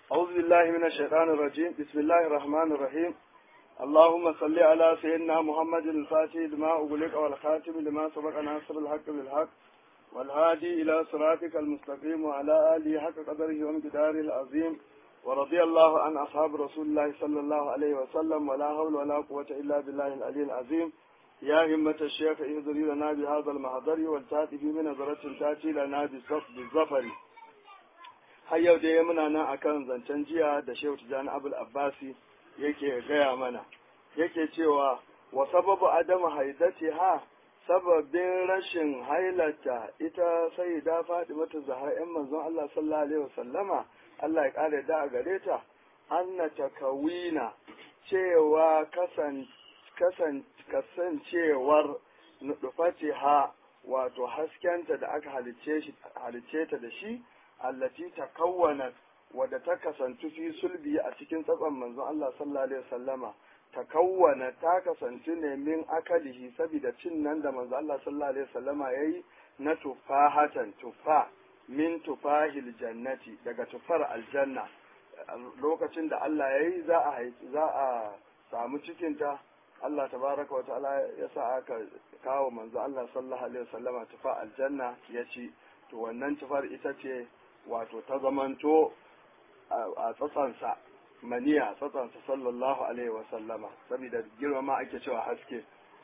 أعوذ بالله من الشيطان الرجيم بسم الله الرحمن الرحيم اللهم صل على سيدنا محمد الفاتح لما أغلق والخاتم لما سبق ناصر الحق بالحق والهادي إلى صراطك المستقيم وعلى آله حق قدره ومقداره العظيم ورضي الله عن أصحاب رسول الله صلى الله عليه وسلم ولا حول ولا قوة إلا بالله العلي العظيم يا همة الشيخ اهدري لنا بهذا المحضر والتاتي من نظرة تاتي لنا بالظفر har yau dai muna nan akan zancen jiya da shehu tijjani abul abbasi yake gaya mana yake cewa wa sababu adamu haidati ha sababin rashin hailata ita sai da faɗi mata zahar yan manzon Allah sallallahu alaihi wasallama Allah ya kare da a gare ta anna takawina cewa kasan kasan kasancewar nudufati ha wato haskenta da aka halicce shi halicce ta da shi allati takawwanat wadda ta kasantu fi sulbi a cikin tsatson manzon Allah sallallahu alaihi wasallama takawwana ta kasantu ne min akalihi saboda cin nan da manzon Allah sallallahu alaihi wasallama yayi na tufahatan tufa min tufahil jannati daga tufar aljanna lokacin da Allah yayi za a za a samu cikinta Allah tabaraka wa ta'ala ya sa aka kawo manzo Allah sallallahu alaihi wasallama tufa aljanna ya ci to wannan tufar ita ce wato ta zamanto a tsatsansa maniya tsatsansa sallallahu alaihi wa sallama saboda girmama ake cewa haske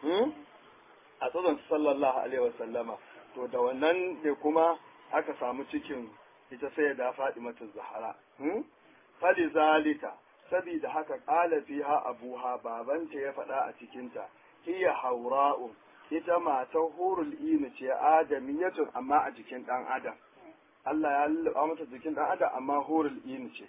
a tsatsansa sallallahu alaihi wa sallama to da wannan ne kuma aka samu cikin ita sai da faɗi mata zahara fali zalika saboda haka ƙala fiha abuha babanta ya faɗa a cikinta hiya haura'u ita matar hurul inu ce adamiyatun amma a jikin ɗan adam Allah ya lulluɓa mata jikin ɗan adam amma hurul inu ce.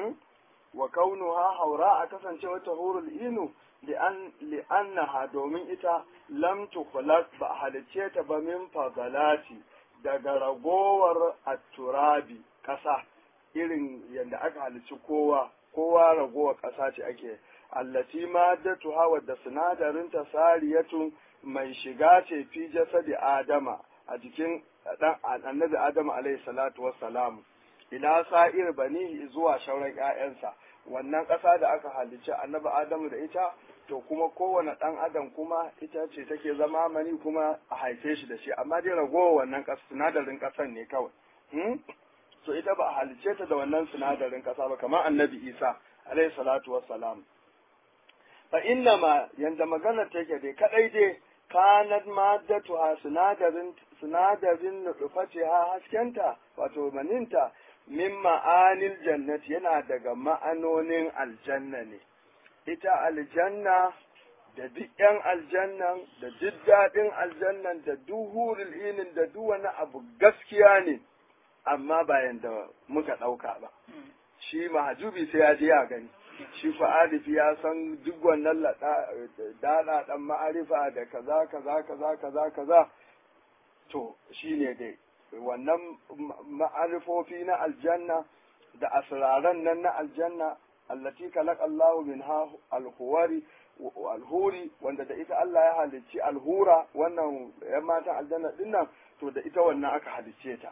Wa kaunuha haura a kasance wata hurul inu li'annaha domin ita lam tukhlaq ba a halicce ta ba min fadalati daga ragowar atturabi ƙasa irin yadda aka halicci kowa kowa ragowar ƙasa ce ake allati maddatuha wadda sinadarinta sariyatun mai shiga ce fi jasadi adama a jikin dan annabi Adamu alaihi salatu wassalam ila sa'ir bani zuwa shauran ƴaƴansa wannan ƙasa da aka halicci annabi Adamu da ita to kuma kowane ɗan adam kuma ita ce take zama mani kuma a haife shi da shi amma dai ragowa wannan ƙasa sinadarin ƙasan ne kawai to ita ba a halicce ta da wannan sinadarin ƙasa ba kamar annabi Isa alaihi salatu wassalam fa inna ma yanda magana take dai kadai dai kanat maddatuha sinadarin sinadarin nufatiha haskenta wato maninta min ma'anil jannati yana daga ma'anonin aljanna ne ita aljanna da duk yan aljannan da duk daɗin aljannan da duk hurul inin da duk wani abu gaskiya ne amma bayan da muka ɗauka ba shi mahajubi sai ya je ya gani shi fa'arifi ya san duk wannan dana dan ma'arifa da kaza kaza kaza kaza kaza to shine dai wannan ma'arifofi na aljanna da asraran nan na aljanna allati kalaq Allah minha alhuwari alhuri wanda da ita Allah ya halicci alhura wannan yan matan aljanna dinnan to da ita wannan aka halicce ta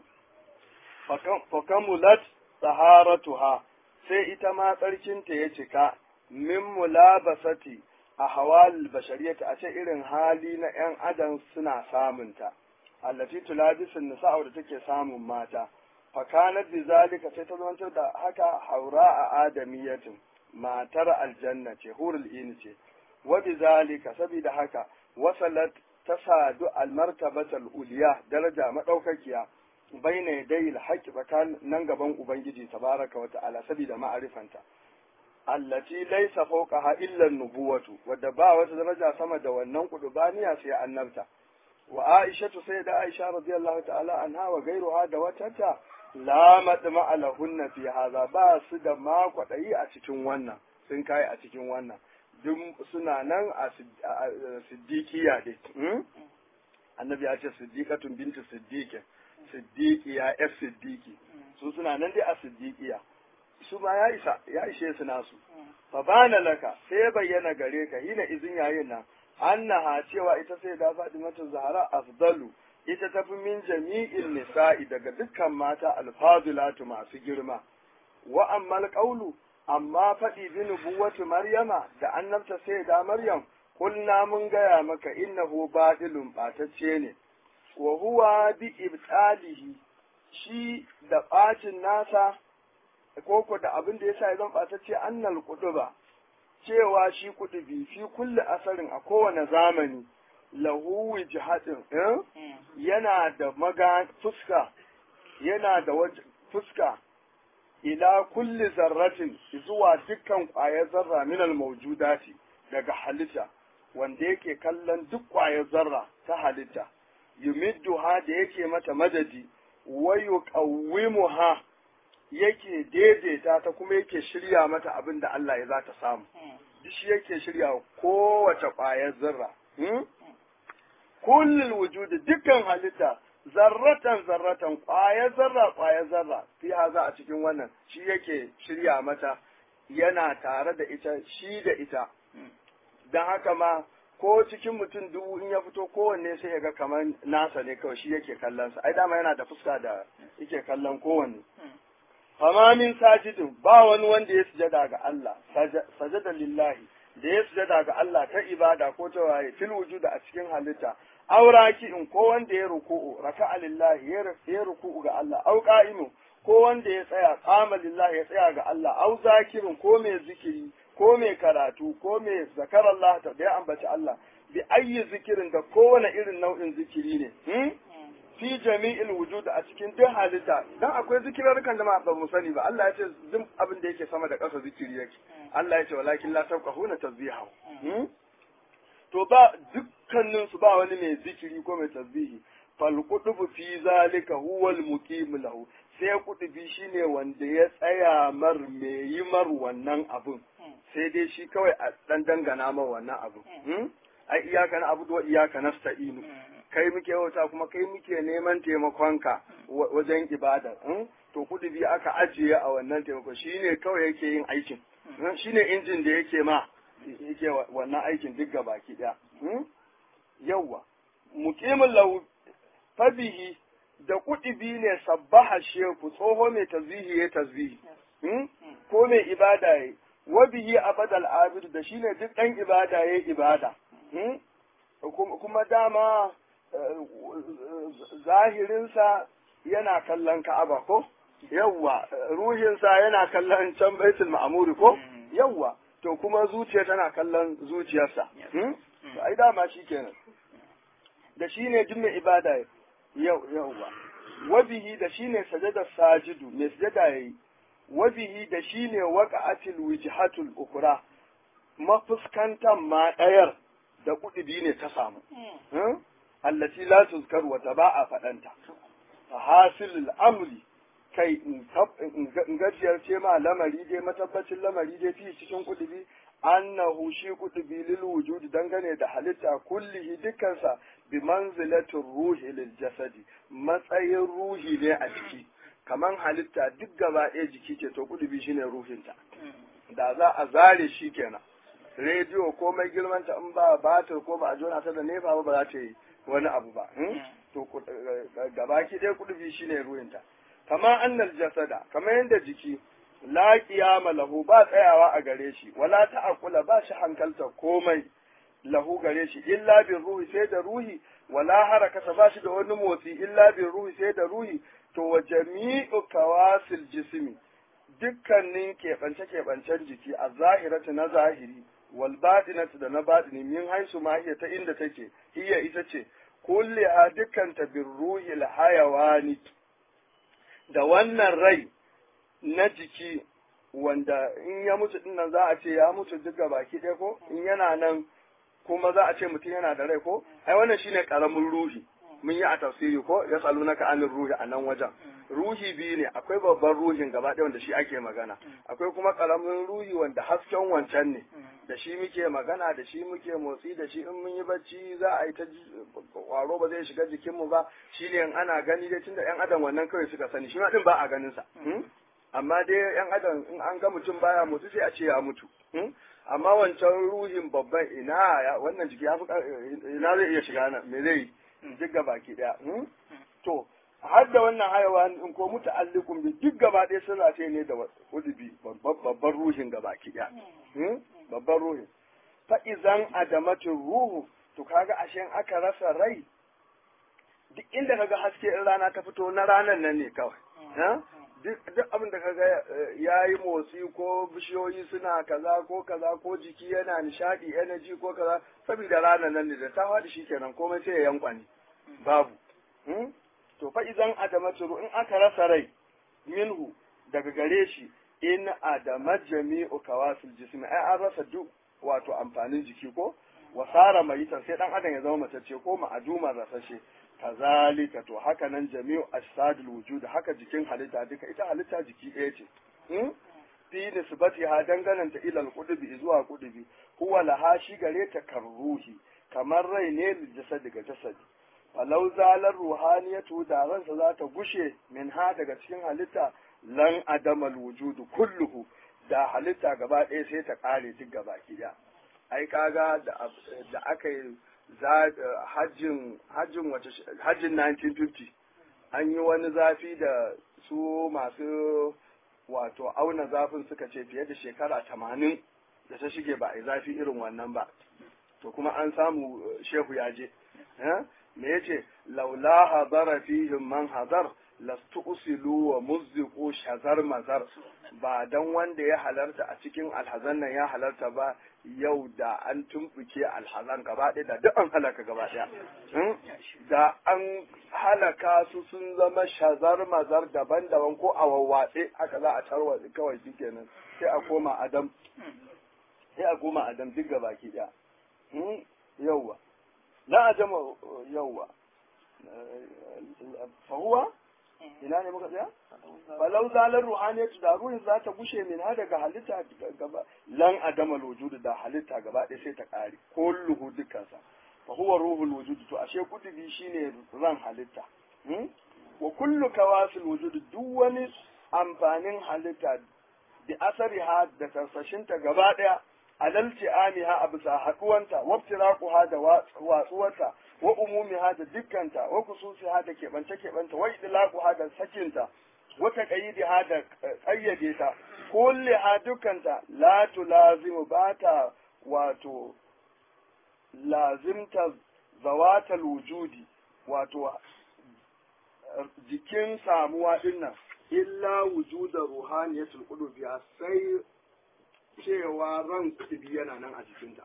fakamulat taharatuha sai ita ma tsarkinta ya cika min mulabasati a hawal bashariyata a ce irin hali na ‘yan adam suna samunta, allati tulabisin nisa'u da take samun mata, fakanar bi zalika sai ta zantar da haka haura a adamiyatin matar aljanna ce, hurul ini ce, wa bi zalika saboda haka wasalat ta sadu almartabatal uliya daraja madaukakiya baina yadayil haqqi tsakan nan gaban ubangiji tabaraka wa ta'ala saboda ma'arifanta allati laysa fawqaha illa nubuwatu wadda ba wata daraja sama da wannan kudubaniya sai annabta wa aisha sai da aisha radiyallahu ta'ala anha wa gairuha da watata la madma alahunna fi hadha ba su da ma kwadayi a cikin wannan sun kai a cikin wannan duk suna nan a siddiqiya dai annabi ya ce siddiqatun bintu siddiqin siddiqiya yar siddiqi su suna nan dai a siddiqiya su ma ya isa ya ishe su nasu fa bana laka sai ya bayyana gare ka hina izin yayin nan annaha cewa ita sai da Fatimatu Zahra afdalu ita tafi min jami'in nisa'i daga dukkan mata alfazilatu masu girma wa ammal qawlu amma faɗi bi nubuwati maryama da annabta sai da maryam kulna mun gaya maka innahu badilun batacce ne wa huwa bi ibtalihi shi da bacin nasa koko da abin da yasa ya zan batacce annal kuduba cewa shi kudubi fi kulli asarin a kowane zamani lahu wijhatin eh? yana da maga fuska yana da fuska ila kulli zarratin zuwa dukkan ƙwayar zarra minal mawjudati daga halitta wanda yake kallon duk ƙwayar zarra ta halitta yumidduha da yake mata madadi wa yuqawwimuha yake daidaita ta kuma yake shirya mata abin da Allah ya za ta samu duk shi yake shirya kowace ƙwayar zarra kullul wujudi dukkan halitta zarratan zarratan ƙwayar zarra ƙwayar zarra fi haza a cikin wannan shi yake shirya mata yana tare da ita shi da ita don haka ma ko cikin mutum dubu in ya fito kowanne sai ya ga kamar nasa ne kawai shi yake kallon sa ai dama yana da fuska da yake kallon kowanne fama min sajidin ba wani wanda ya sujada ga Allah sajada lillahi da ya sujada ga Allah ta ibada ko ta waye fil wujuda a cikin halitta auraki in ko wanda ya ruku'u raka'a lillahi ya ruku'u ga Allah au qa'imu ko wanda ya tsaya qama lillahi ya tsaya ga Allah au zakirin ko mai zikiri ko mai karatu ko mai zakar Allah ta da ya ambaci Allah bi ayyi zikirin da kowane irin nau'in zikiri ne hmm? fi jami'il wujud a cikin duk halitta dan akwai zikirarkan da ba mu sani ba Allah ya ce duk abin da yake sama da ƙasa zikiri yake Allah ya ce walakin la tafqahuna tasbihahu hmm? to ba dukkanin su ba wani mai zikiri ko mai tasbihi fal qutubu fi zalika huwa al muqim lahu sai kutubi shine wanda ya tsaya mar me yi mar wannan abun sai dai shi kawai a dan dangana mar wannan abun ai iyaka na abu wa iyaka nasta'inu kai muke wata kuma kai muke neman taimakonka wajen ibada to kudubi aka ajiye a wannan taimako shine kawai yake yin aikin shine injin da yake ma yake wannan aikin duk baki daya yawwa muqimin lahu fabihi da kudubi ne sabbaha sheku tsoho mai tasbihi ya tasbihi ko mai ibada ya wa bihi abadal abid da shine duk dan ibada ya ibada kuma dama zahirinsa yana kallon ka'aba ko yawwa ruhinsa yana kallon can baitul ma'amuri ko yawwa to kuma zuciya tana kallon zuciyarsa ai dama shi kenan da shi ne duk mai ibada yawwa wabihi da shi ne sajada sajidu mai sajada yayi wabihi da shi ne waqa'atil wijhatul ukra mafuskantan ma ɗayar da kuɗi ne ta samu allati la tuzkar wata ba a faɗanta fa hasilul amri kai in gajiyar ce ma lamari dai matabbacin lamari dai fi cikin kudubi annahu shi kudubi lil wujudi dangane da halitta kullihi dukkansa bi manzilatin ruhi lil jasadi matsayin ruhi ne a jiki kaman halitta duk gaba ɗaya jiki ce to kudubi shine ruhinta da za a zare shi kenan rediyo ko mai girmanta in ba batir ko ba a jona ta da nefa ba ba za ta yi wani abu ba to gabaki ɗaya kudubi shine ruhinta kama annal jasada kama yadda jiki la qiyama lahu ba tsayawa a gare shi wala ta'aqula ba shi hankalta komai lahu gare shi illa bi ruhi sai da ruhi wala harakata ba shi da wani motsi illa bi ruhi sai da ruhi to wa jami'u kawasil jismi dukkanin keɓance-keɓancen jiki a zahiratu na zahiri wal batinatu da na batini min haisu ma hiya ta inda take hiya ita ce kulli a dukkanta bin ruhil hayawani da wannan rai na jiki wanda in ya mutu din nan za a ce ya mutu duka baki ɗaya ko in yana nan kuma za a ce mutum yana da rai ko ai wannan shine karamin ruhi mun yi a tafsiri ko ya salu naka anin ruhi a nan wajen ruhi biyu ne akwai babban ruhin gaba ɗaya wanda shi ake magana akwai kuma karamin ruhi wanda hasken wancan ne da shi muke magana da shi muke motsi da shi in mun yi bacci za a yi ta kwaro ba zai shiga jikinmu ba shi ne in ana gani dai tunda yan adam wannan kawai suka sani shi ma din ba a ganin sa amma dai yan adam in an ga mutum baya mutu sai a ce ya mutu amma wancan ruhin babban ina ya wannan jiki ya fi ina zai iya shiga nan me zai yi duk ga baki daya to har da wannan hayawa in ko muta'alliqun bi duk gaba ɗaya sun race ne da kudubi babban ruhin gaba ki babban ruhin fa izan adamatin ruhu to kaga ashe aka rasa rai duk inda kaga haske in rana ta fito na ranar nan ne kawai duk abin da kaga ya yi motsi ko bishiyoyi suna kaza ko kaza ko jiki yana nishadi energy ko kaza saboda ranar nan ne da ta faɗi shikenan komai sai ya yankwani babu to fa idan adamatu in aka rasa rai minhu daga gare shi in adamat jami'u kawasil jismi ai an rasa duk wato amfanin jiki ko wasara mayitan sai dan adam ya zama matacce ko ma'aduma rasashe kazalika to haka nan jami'u ajsadul wujud haka jikin halitta duka ita halitta jiki ɗaya ce hmm? fi nisbati ha dangananta ila al zuwa qudubi huwa laha shi gare ta karruhi kamar rai ne lil jasad daga jasadi falau zalar ruhaniyatu da ransa za ta gushe min ha daga cikin halitta lan adamal wujudu kulluhu da halitta gaba ɗaya sai ta ƙare duk gaba ɗaya ai kaga da aka yi hajjin hajjin wace hajjin 1950 an yi wani zafi da su masu wato auna zafin suka ce fiye da shekara tamanin da ta shige ba a zafi irin wannan ba to kuma an samu shehu ya je me yace laula hadara fihim man hadar lastu usilu wa muzziqu shazar mazar ba dan wanda ya halarta a cikin alhazan nan ya halarta ba yau da an tumbuke alhazan gaba ɗaya da duk an halaka gaba ɗaya da an halaka su sun zama shazar mazar daban-daban ko a wawwatse haka za a tarwa kawai shikenan sai a koma adam sai a koma adam duk gaba ki ɗaya yauwa na ajama yauwa fahuwa ina ne muka tsaya falau zalar ruhaniyatu da ruhin za ta gushe min ha daga halitta gaba lan adama wujudu da halitta gaba ɗaya sai ta ƙare kulluhu dukkansa fa huwa ruhul wujudu to ashe kudubi shine ran halitta wa kullu kawasil wujudu duk wani amfanin halitta bi asari ha da tarsashinta gaba ɗaya alalci amiha a bisa haɗuwanta wabtiraquha da watsuwarta wa umumiha da dukkanta wa kususiha da keɓance keɓanta wa idlaquha da sakinta wa taqayidiha da ƙayyade ta kulliha dukkanta la tulazimu bata wato lazimta zawatal wujudi wato jikin samuwa dinnan illa wujuda ruhaniyatul qulubiya sai cewa ran kudubi yana nan a jikinta.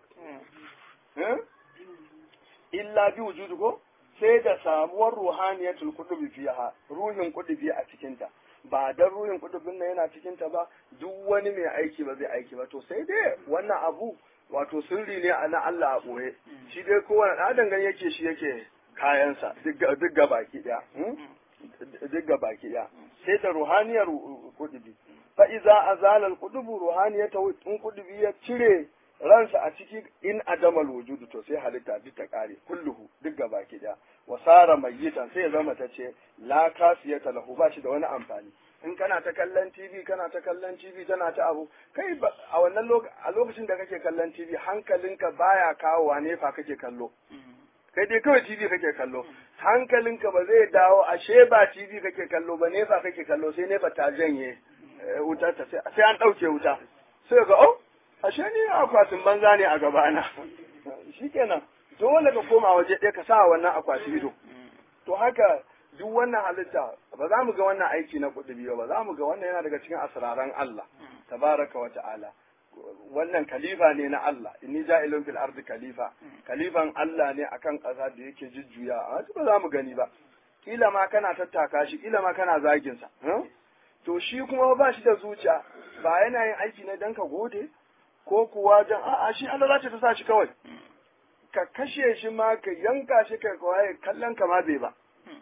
Illa bi wujudu ko sai da samuwar ruhaniyatul kudubi fiha ruhin kudubi a cikinta. Ba dan ruhin kudubin nan yana cikinta ba duk wani mai aiki ba zai aiki ba to sai dai wannan abu wato sirri ne na Allah a ɓoye shi dai kowane ɗan adam yake shi yake kayansa duk ga baki ɗaya duk ga baki ɗaya sai da ruhaniyar kudubi fa iza azala al-qudubu ruhaniyata in kudubi ya cire ransa a ciki in adamal wujudu to sai halitta duk ta kare kulluhu duk gaba ki da wasara mayyitan sai ya zama ta ce la kasiyata lahu ba shi da wani amfani in kana ta kallon TV kana ta kallon TV tana ta abu kai a wannan a lokacin da kake kallon TV hankalinka baya kawowa nefa kake kallo kai dai kawai TV kake kallo hankalinka ba zai dawo ashe ba TV kake kallo ba nefa kake kallo sai nefa ta janye wuta ta sai an ɗauke wuta sai ga oh ashe ni akwatin banza ne a gabana shikenan dole ka koma waje ɗaya ka sa wannan akwati ido to haka duk wannan halitta ba za mu ga wannan aiki na kuɗi ba za mu ga wannan yana daga cikin asraran Allah tabaraka wa ta'ala wannan kalifa ne na Allah inni ja'ilun fil ardi kalifa kalifan Allah ne akan ƙasa da yake jujjuya a ba za mu gani ba kila ma kana tattaka shi kila ma kana zagin sa to shi kuma ba shi da zuciya ba yana yin aiki ne dan ka gode ko kuwa dan a'a shi Allah za ta sa shi kawai ka kashe shi ma ka yanka shi ka kawai kallon ka ma bai ba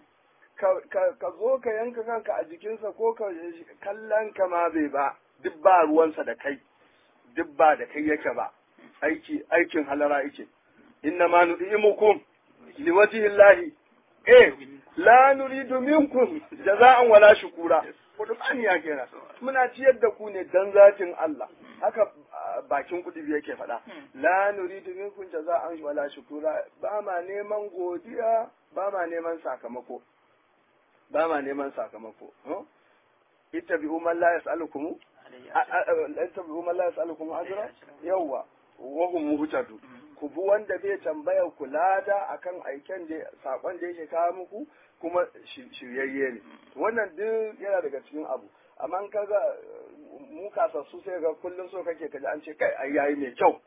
ka zo ka yanka kanka a jikinsa ko ka kallon ka ma bai ba duk ba ruwansa da kai duk ba da kai yake ba aiki aikin halara yake inna ma nu'imukum liwajhillahi eh la nuridu minkum jaza'an wala shukura kudubani ya kenan muna ciyar da ku ne dan zatin Allah haka bakin kudubi yake faɗa la nuridu minkum jaza'an wala shukura ba ma neman godiya ba ma neman sakamako ba ma neman sakamako ittabi'u man la yas'alukum ittabi'u man la yas'alukum ajra yawa wa hum muhtadu ku bi wanda bai tambaya ku lada akan aiken da sakon da yake kawo muku kuma shiryayye ne wannan duk yana daga cikin abu amma in kaga mu kasassu sai ga kullum so kake kaji an ce kai ai yayi mai kyau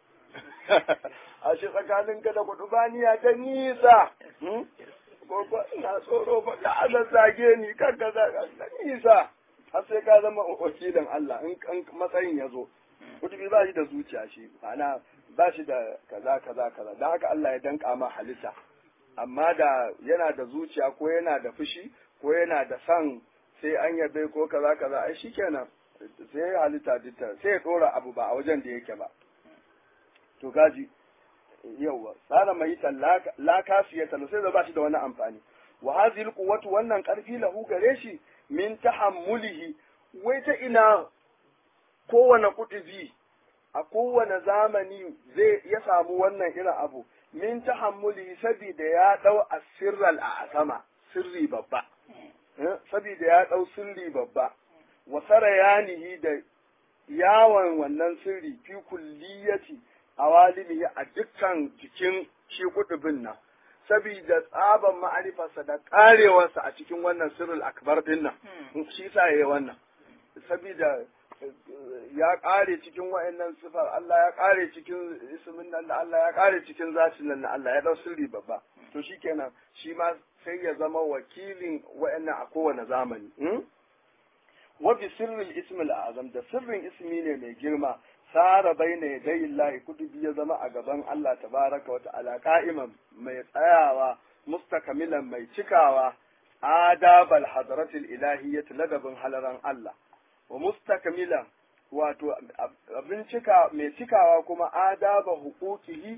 a shi tsakanin ka da kudu baniya ta nisa ko ko ina tsoro ba ka ana zage ni kan ka da nisa har sai ka zama wakilin Allah in matsayin ya zo kutubi ba shi da zuciya shi ma'ana ba shi da kaza kaza kaza don haka Allah ya danka ma halitta amma da yana da zuciya ko yana da fushi ko yana da san sai an yabe ko kaza kaza ai shikenan sai halitta ditta sai ya dora abu ba a wajen da yake ba to gaji yawa tsara mai la kasiyata sai da ba shi da wani amfani wa hadhihi alquwwatu wannan karfi lahu gare shi min tahammulihi wai ta ina kowane kutubi a kowane zamani zai ya samu wannan irin abu min tahammulihi saboda ya dau asirral a sama sirri babba saboda ya dau sirri babba wa sarayanihi da yawon wannan sirri fi kulliyati awalimihi a dukkan jikin shi kutubin nan saboda tsaban ma'arifarsa da karewarsa a cikin wannan sirrul akbar din nan shi sa yayi wannan saboda ya kare cikin wa'annan sifar Allah ya kare cikin ismin nan da Allah ya kare cikin zatin nan da Allah ya dau sirri babba to shikenan shi ma sai ya zama wakilin wa'annan a kowane zamani wa bi sirril ismil azam da sirrin ismi ne mai girma sara baina yadayi Allah kudubi ya zama a gaban Allah tabaraka wa ta'ala qa'iman mai tsayawa mustakamilan mai cikawa adabal hadratil ilahiyyat ladabin halaran Allah wa mustakamilan wato abin cika mai cikawa kuma adaba huquqihi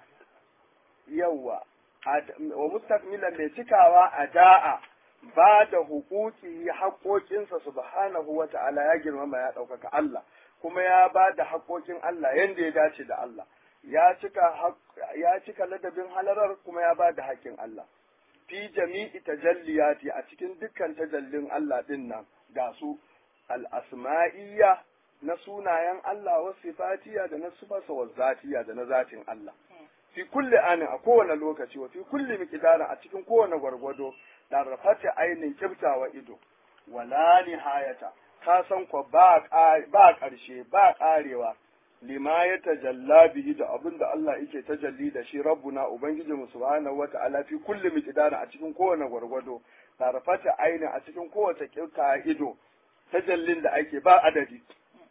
yawa wa mustakmilan mai cikawa a da'a ba da hukuki haƙoƙinsa subhanahu wa ta'ala ya girmama ya ɗaukaka Allah kuma ya ba da haƙoƙin Allah yadda ya dace da Allah ya cika ya cika ladabin halarar kuma ya ba da haƙƙin Allah fi jami'i tajalliyati a cikin dukkan tajallin Allah din nan ga su al-asma'iyya na sunayen Allah wa sifatiya da na sifarsa wa zatiya da na zatin Allah fi kulli anin a kowane lokaci wa fi kulli miqdarin a cikin kowane gwargwado da rafata ainin kibtawa ido wala nihayata ka san ko ba ba karshe ba karewa lima ya tajalla bihi da abin da Allah yake tajalli da shi rabbuna ubangiji mu subhanahu wata'ala fi kulli miqdarin a cikin kowane gwargwado da rafata ainin a cikin kowace kibta ido tajallin da ake ba adadi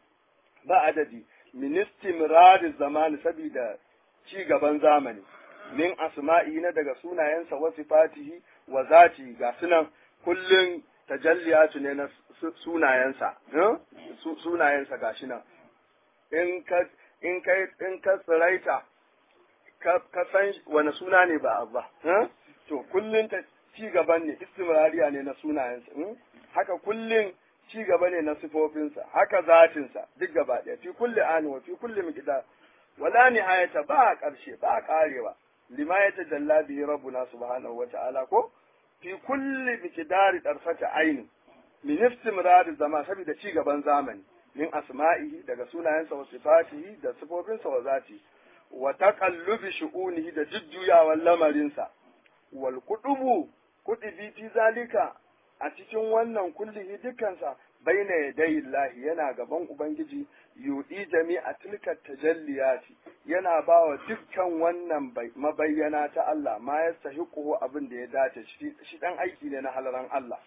ba adadi min istimrar zamani saboda ci gaban zamani min asma'i na daga sunayensa wa sifatihi wa zati ga sunan kullun tajalliyatu ne na sunayensa sunayensa ga shi nan in ka in ka in ka tsiraita ka ka san wani suna ne ba abba to kullun ta ci gaban ne istimrariya ne na sunayensa haka kullun ci gaba ne na sifofinsa haka zatinsa duk gaba ɗaya fi kulli ani wa fi kulli miqdar wala nihayata ba ƙarshe ba ƙarewa lima ya tajalla bihi rabbuna subhanahu wa ta'ala ko fi kulli miqdari darfata aini min istimrar zama saboda ci gaban zamani min asma'ihi daga sunayensa wa sifatihi da sifofinsa wa zati wa taqallubi shu'unihi da jujjuyawan lamarinsa wal kudubu kudubi fi zalika a cikin wannan kullihi dukkansa baina yadayi Allah yana gaban Ubangiji yudi jami'a tilka tajalliyati yana ba wa dukkan wannan mabayyana ta Allah ma ya sahiquhu abin da ya dace shi dan aiki ne na halaran Allah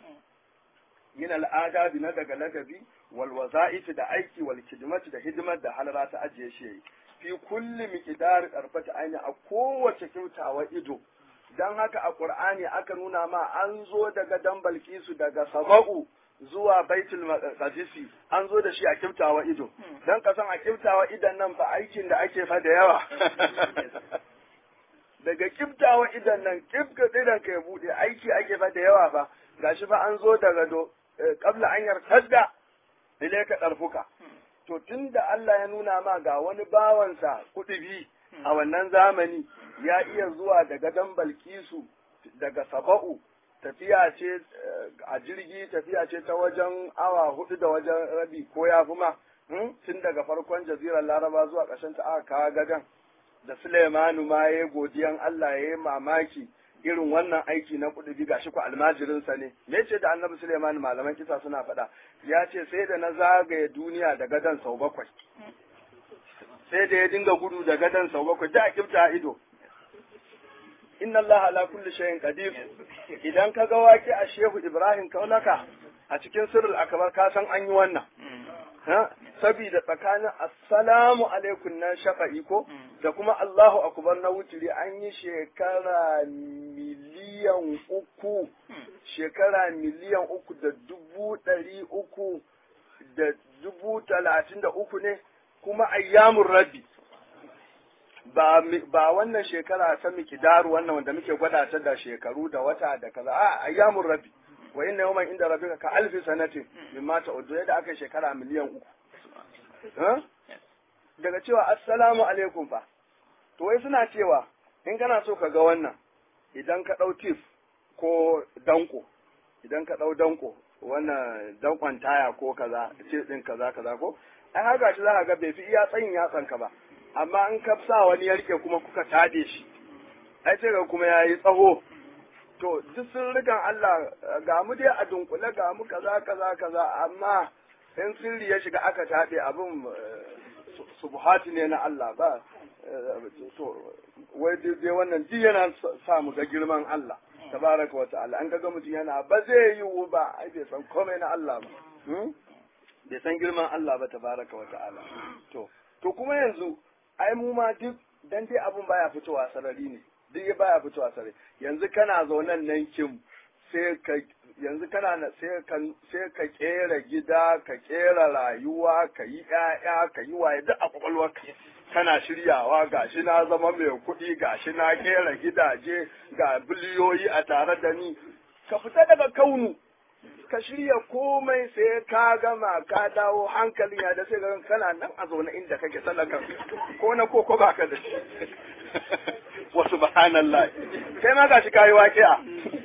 yin al'adabi na daga lagabi wal waza'if da aiki wal khidmati da hidimar da halara ta ajiye shi yayi fi kulli miqdar qarfata aini a kowace kyautawa ido dan haka a Qur'ani aka nuna ma an zo daga dan Balkisu daga Saba'u zuwa Baitul Maqdisi an zo da shi a kiftawa ido dan ka san a kiftawa idan nan fa aikin da ake fa da yawa daga kiftawa idan nan kifka idan ka ya bude aiki ake fa da yawa fa gashi fa an zo daga do qabla an yartadda ilayka darfuka to tunda Allah ya nuna ma ga wani bawansa kudubi a wannan zamani ya iya zuwa daga dan Balkisu daga Saba'u tafiya ce a jirgi tafiya ce ta wajen awa hudu da wajen rabi ko ya fi ma tun daga farkon jazirar laraba zuwa ƙarshen ta aka kawo gadon da Suleimanu ma ya godiyan Allah ya yi mamaki irin wannan aiki na kudubi gashi ku almajirinsa ne me ce da annabi Suleimanu malaman kisa suna faɗa ya ce sai da na zagaye duniya da gadon sau bakwai sai da ya dinga gudu da gadon sau bakwai da kifta ido inna Allah ala kulli shay'in qadir idan ka ga waki a Shehu Ibrahim Kaulaka a cikin sirrul akbar ka san an yi wannan sabida tsakanin assalamu alaikum na shafa'i ko da kuma Allahu akbar na wuturi an yi shekara miliyan uku shekara miliyan uku da dubu ɗari uku da dubu talatin da uku ne kuma ayyamun rabbi ba ba wannan shekara ta mikidaru wannan wanda muke gwada ta da shekaru da wata da kaza a ayyamun rabbi wa inna yawman inda rabbika ka alfi sanatin mimma ta'uddu yadda aka shekara miliyan uku daga cewa assalamu alaikum fa to wai suna cewa in kana so ka ga wannan idan ka ɗau tif ko danko idan ka ɗau danko wannan dankon taya ko kaza ce ɗin kaza kaza ko ai haka shi za ka ga bai fi iya tsayin yatsan ka ba amma in ka sa wani ya rike kuma kuka tade shi ai sai ga kuma yayi tsaho to duk sirrikan Allah ga mu dai a dunkule ga mu kaza kaza kaza amma in sirri ya shiga aka taɗe abin subhati ne na Allah ba to wai dai wannan duk yana sa mu ga girman Allah tabaraka wa ta'ala an ga mutum yana ba zai yiwu ba ai bai san komai na Allah ba bai san girman Allah ba tabaraka wa ta'ala to to kuma yanzu ai mu ma duk dan dai abun baya fitowa sarari ne duk baya fitowa sarari yanzu kana zaunan nan kim sai ka yanzu kana sai ka sai ka kera gida ka kera rayuwa ka yi ƴaƴa ka yi waye duk a kwakwalwarka kana shiryawa gashi na zama mai kuɗi gashi na kera gidaje ga biliyoyi a tare da ni ka fita daga kaunu ka shirya komai sai ka gama ka dawo hankalin ya da sai ga kana nan a zaune inda kake sallaka ko na ko ko baka da shi wa subhanallah kai ma gashi kayi waƙi'a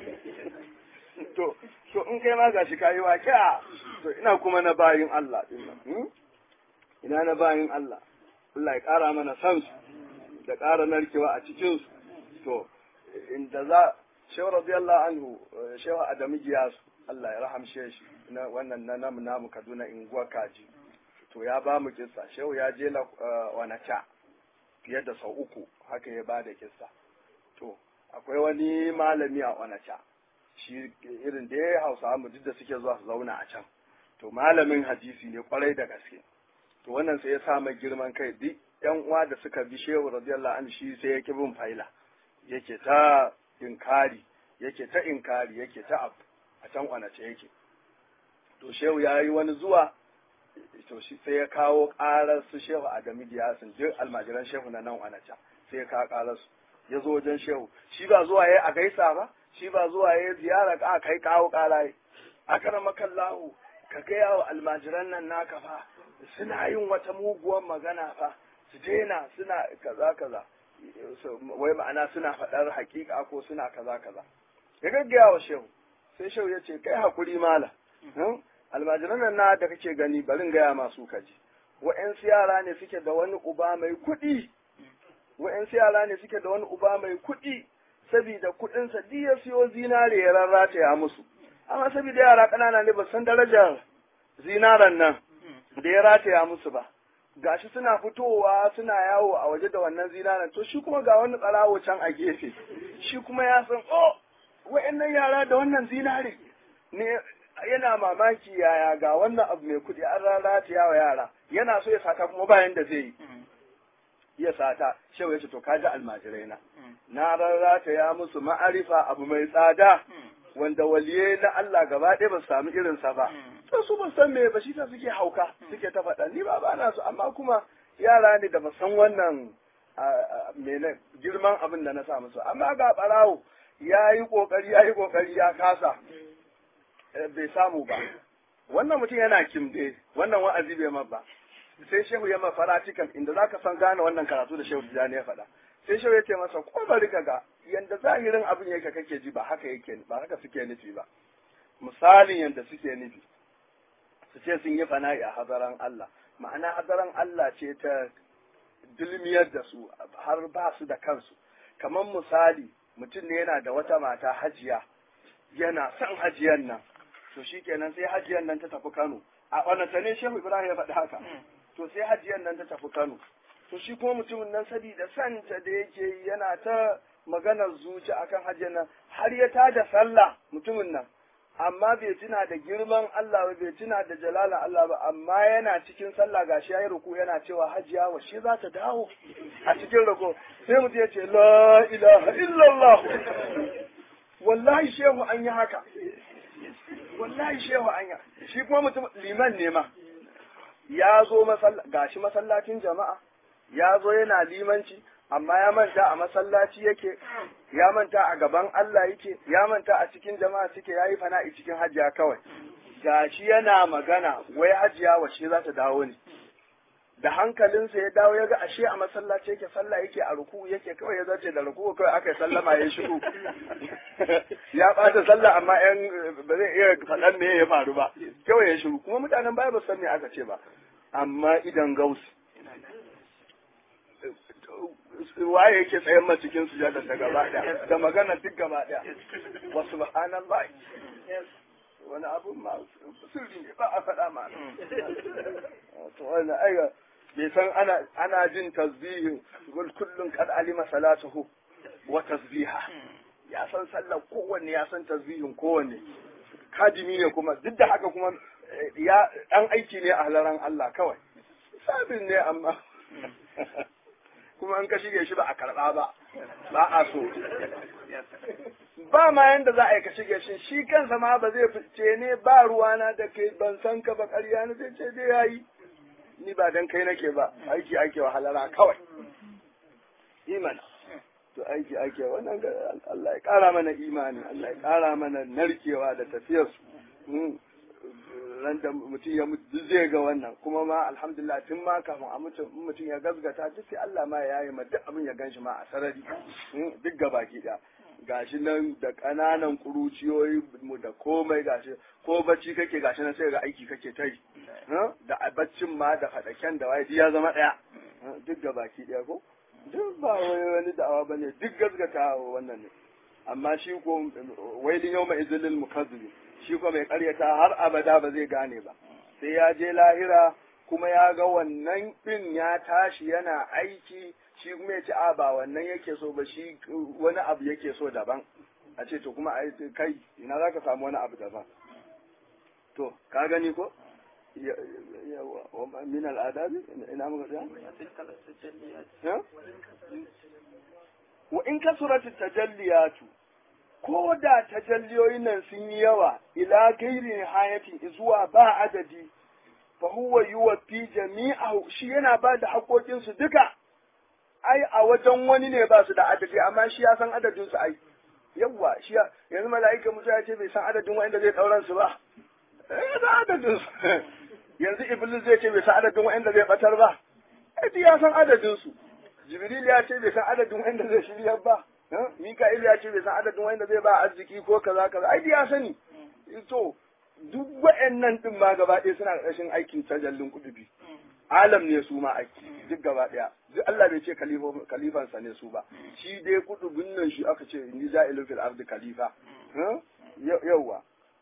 to to in kai ma gashi kayi waƙi'a to ina kuma na bayin Allah din nan ina na bayin Allah Allah ya ƙara mana san su da ƙara narkewa a cikin su to inda za shehu radiyallahu anhu shehu adamu giyasu Allah ya rahamshe shi na wannan na namu namu Kaduna inguwa kaji to ya ba mu kissa shehu ya je na wanacha fiye da sau uku haka ya ba da kissa to akwai wani malami a wanacha shi irin da ya hausa mu duk da suke zuwa su zauna a can to malamin hadisi ne kwarai da gaske to wannan sai ya sa mai girman kai duk yan uwa da suka bi shehu radiyallahu anhu shi sai ya ki bin faila yake ta inkari yake ta inkari yake ta abu a can kwanace yake to shehu ya yi wani zuwa to shi sai ya kawo ƙarar su shehu adamu giyasin duk almajiran shehu na nan kwanace sai ya kawo ƙarar su ya zo wajen shehu shi ba zuwa ya a gaisa ba shi ba zuwa ya ziyara ka kai kawo ƙara yi a kana makallahu ka gaya wa almajiran nan naka fa suna yin wata muguwar magana fa su daina suna kaza kaza wai ma'ana suna faɗar hakika ko suna kaza kaza ya gaggaya wa shehu sai shehu ya ce kai hakuri mala almajiran nan na da kake gani barin gaya masu kaji wa'yansu yara ne suke da wani uba mai kuɗi wa'yansu yara ne suke da wani uba mai kuɗi saboda kuɗinsa duk ya siyo zinare ya rarrata ya musu amma saboda yara ƙanana ne ba san darajar zinaran nan da ya rataya musu ba gashi suna fitowa suna yawo a waje da wannan zinaran to shi kuma ga wani tsarawo can a gefe shi kuma ya san oh wa'annan yara da wannan zinare ne yana mamaki yaya ga wannan abu mai kudi an rarrata wa yara yana so ya sata kuma bayan da zai yi ya sata shehu ya ce to kaji almajirai na na rarrata ya musu ma'arifa abu mai tsada wanda waliye na Allah gaba ɗaya ba su samu irinsa ba to su ba san me ba shi ta suke hauka suke ta faɗa ni ba ba na su amma kuma yara ne da ba san wannan mene girman abin da na sa musu amma ga ɓarawo ya yi ƙoƙari ya yi ƙoƙari ya kasa bai samu ba wannan mutum yana kimde wannan wa'azi bai ma ba sai shehu ya mafara cikin inda za ka san gane wannan karatu da shehu tijjani ya faɗa sai shi ya ce masa ko bari ka ga yanda zahirin abin yake kake ji ba haka yake ba haka suke nufi ba misalin yanda suke nufi su ce sun yi fana'i a hazaran Allah ma'ana hazaran Allah ce ta dulmiyar da su har ba su da kansu kamar misali mutum ne yana da wata mata hajiya yana son hajiyan nan to shikenan sai hajiyan nan ta tafi Kano a wannan ne Shehu Ibrahim ya faɗi haka to sai hajiyan nan ta tafi Kano to shi kuma mutumin nan sabida santa da yake yana ta maganar zuci akan hajiyan nan har ya tada sallah mutumin nan amma bai tuna da girman Allah ba bai tuna da jalalan Allah ba amma yana cikin sallah gashi yayi ruku yana cewa hajiya wa shi za ta dawo a cikin ruku sai mutum ya ce la ilaha illallah wallahi shehu an yi haka wallahi shehu an yi shi kuma mutum liman ne ma ya zo gashi masallacin jama'a ya zo yana limanci amma ya manta a masallaci yake ya manta a gaban Allah yake ya manta a cikin jama'a suke yayi fana'i cikin hajiya kawai gashi yana magana wai hajiya washe za ta dawo ne da hankalinsa ya dawo ya ga ashe a masallaci yake sallah yake a ruku yake kawai ya zace da ruku kawai aka yi sallama ya shigo ya ɓata sallah amma yan ba zai iya faɗan me ya faru ba kawai ya shiru kuma mutanen baya ba san me aka ce ba amma idan gausi waye yake tsayen ma cikin sujada ta gaba ɗaya da magana duk gaba ɗaya wa subhanallah wani abu ma sirri ne ba a faɗa ma to wannan aiga bai san ana ana jin tasbihin gul kullun kad alima salatuhu wa tasbiha ya san sallar kowanne ya san tasbihin kowanne kadimi ne kuma duk da haka kuma ya dan aiki ne a halaran Allah kawai sabin ne amma kuma an ka shige shi ba a karɓa ba ba a so ba ma yanda za a yi ka shige shi shi kansa ma ba zai fice ne ba ruwana da kai ban san ka ba ƙarya na zai ce dai yayi ni ba dan kai nake ba aiki ake wahalara kawai imani to aiki ake wannan Allah ya ƙara mana imani Allah ya ƙara mana narkewa da tafiyar su ran da mutum ya mutu zai ga wannan kuma ma alhamdulillah tun ma kafin a mutum mutum ya gazgata duk sai Allah ma ya yi ma duk abin ya ganshi ma a sarari duk gabaki da gashi nan da ƙananan kuruciyoyi mu da komai gashi ko bacci kake gashi nan sai ga aiki kake ta yi da baccin ma da fadaken da waye ya zama ɗaya duk gabaki ɗaya ko duk ba wani da'awa bane duk gazgata wannan ne amma shi ko wailin yau mai izinin mukazzibi shi ko mai karyata har abada ba zai gane ba sai ya je lahira kuma ya ga wannan ɗin ya tashi yana aiki shi kuma ya ce a ba wannan yake so ba shi wani abu yake so daban a ce to kuma kai ina za ka samu wani abu daban to ka gani ko min al'adabi ina muka tsaya wa in kasuratu tajalliyatu ko da tajalliyoyin nan sun yi yawa ila gairi nihayatin zuwa ba adadi fa huwa yuwaffi jami'ahu shi yana ba da haƙoƙin su duka ai a wajen wani ne ba su da adadi amma shi ya san adadin su ai yawa shi yanzu mala'ika musa ya ce bai san adadin wanda zai ɗauran su ba eh da adadin su yanzu iblis zai ce bai san adadin wanda zai batar ba ai ya san adadin su jibril ya ce bai san adadin wanda zai shirya ba Mika'il ya ce bai san adadin wanda zai ba arziki ko kaza kaza ai ya sani to duk wa'annan din ma gaba ɗaya suna ƙarshen aikin tajallin kudubi alam ne su ma aiki duk gaba ɗaya duk Allah bai ce kalifansa ne su ba shi dai kudubin nan shi aka ce ni ja'ilu fil ardi khalifa yawwa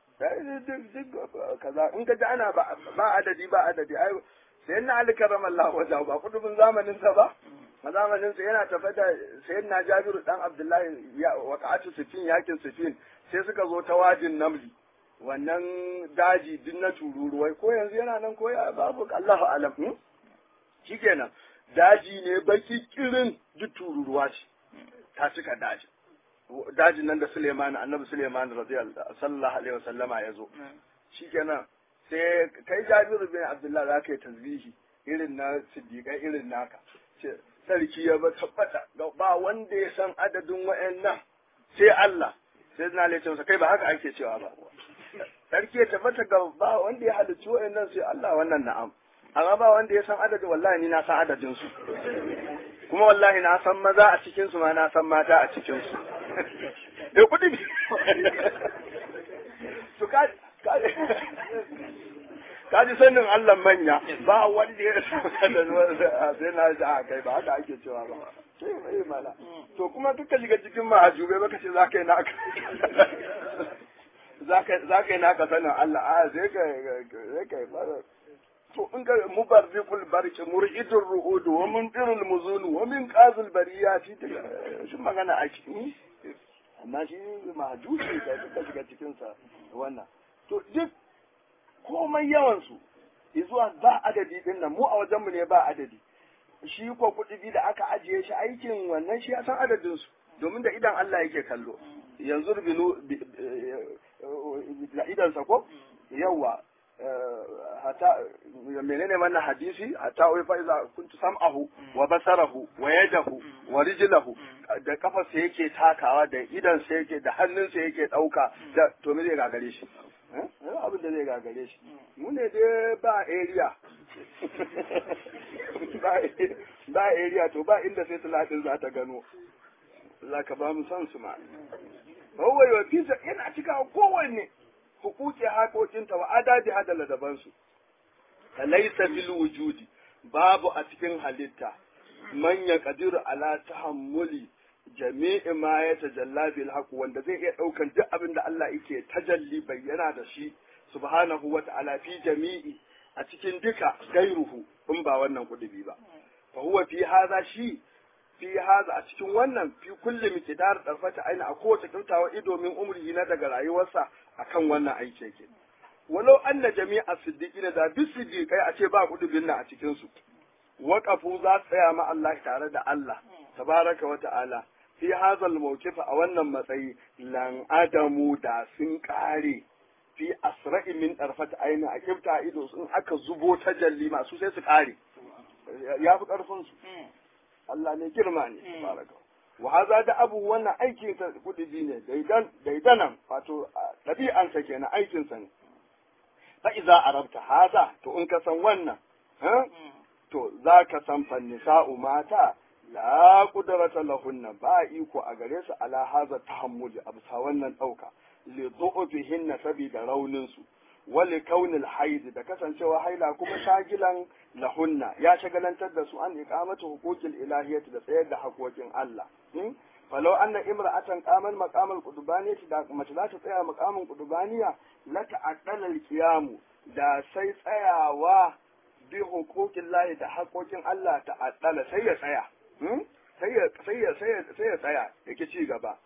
kaza in ka ji ana ba adadi ba adadi ai sai na ali karramallahu wajahu ba kudubin zamanin sa ba a zamanin sa yana tafe da sayyidina Jabiru dan Abdullahi ya waqa'atu sifin yakin sifin sai suka zo ta wajin namli wannan daji din na tururuwai ko yanzu yana nan ko ya babu Allahu alam shikenan daji ne baki kirin duk tururuwa ce ta cika daji dajin nan da Suleiman annabi Suleiman radiyallahu sallallahu alaihi wasallama ya zo shikenan sai kai Jabiru bin Abdullahi za ka yi tasbihi irin na siddiƙai irin naka sarki ya ba tabbata ba wanda ya san adadin wa'annan sai Allah sai na le masa kai ba haka ake cewa ba sarki ya tabbata ga ba wanda ya halicci wa'annan sai Allah wannan na'am amma ba wanda ya san adadin wallahi ni na san adadin su kuma wallahi na san maza a cikin su ma na san mata a cikin su eh kudi su ka ka ji sanin Allah manya ba wanda ya san adadin sai na ji a kai ba haka ake cewa ba sai mai mala to kuma duka shiga cikin mahajube baka ce za ka yi naka za ka yi naka sanin Allah a sai ka sai ka yi to in ga mubarrikul barki mur'idur ru'udu wa mundirul muzunu wa min qazil bariyati shi magana a ciki amma shi mahjubi da duka shiga cikin sa wannan to duk komai yawan su zuwa ba adadi din nan mu a wajen mu ne ba adadi shi ko kuɗi da aka ajiye shi aikin wannan shi ya san adadin su domin da idan Allah yake kallo yanzu binu da idansa ko yawa hata menene wannan hadisi hatta wai fa iza kuntu sam'ahu wa basarahu wa yadahu wa rijlahu da kafarsa yake takawa da idan sa yake da hannunsa yake dauka da to me zai gagare shi abin da zai gagare shi mu ne dai ba area ba area to ba inda sai talatin za ta gano za ka ba mu san su ma bawai wa fisa yana cika kowanne hukuki haƙoƙinta wa adadi hada ladabansu laisa bil wujudi babu a cikin halitta man ya kadiru ala tahammuli jami'i ma ya tajalla bil haqq wanda zai iya daukan duk abin da Allah yake tajalli bayyana da shi subhanahu wa ta'ala fi jami'i a cikin duka gairuhu in ba wannan kudubi ba fa huwa fi hadha shi fi haza a cikin wannan fi kulli miqdar darfata aina a kowace kyautawa ido min umri na daga rayuwarsa akan wannan aiki yake walau anna jami'a siddiqina da bi siddiqai a ce ba kudubin nan a cikin su waqafu za su tsaya ma Allah tare da Allah tabaraka wa ta'ala fi hazal mawqif a wannan matsayi lan adamu da sun kare fi asra'i min darfata aina a kifta ido sun aka zubo tajalli masu sai su kare ya fi karfin su Allah ne girma ne baraka wa haza da abu wannan aikin sa kudi ne daidan daidanan wato dabi'an sa kenan aikin sa ne fa idza arabta haza to in ka san wannan to za ka san fannisa'u mata la qudrata lahunna ba iko a gare su ala haza tahammuli absa wannan dauka li du'ubihinna sabida raunin su wali kaunil haid da kasancewa haila kuma shagilan lahunna ya shagalantar da su an iqamatu huquqil ilahiyyati da tsayar da haƙoƙin Allah falau anna imra'atan qamal maqamal qudubaniyati da mace za ta tsaya maqamin qudubaniya la ta'addala al-qiyamu da sai tsayawa bi huquqil lahi da haƙoƙin Allah ta'addala sai ya tsaya sai ya sai ya sai ya tsaya yake ci gaba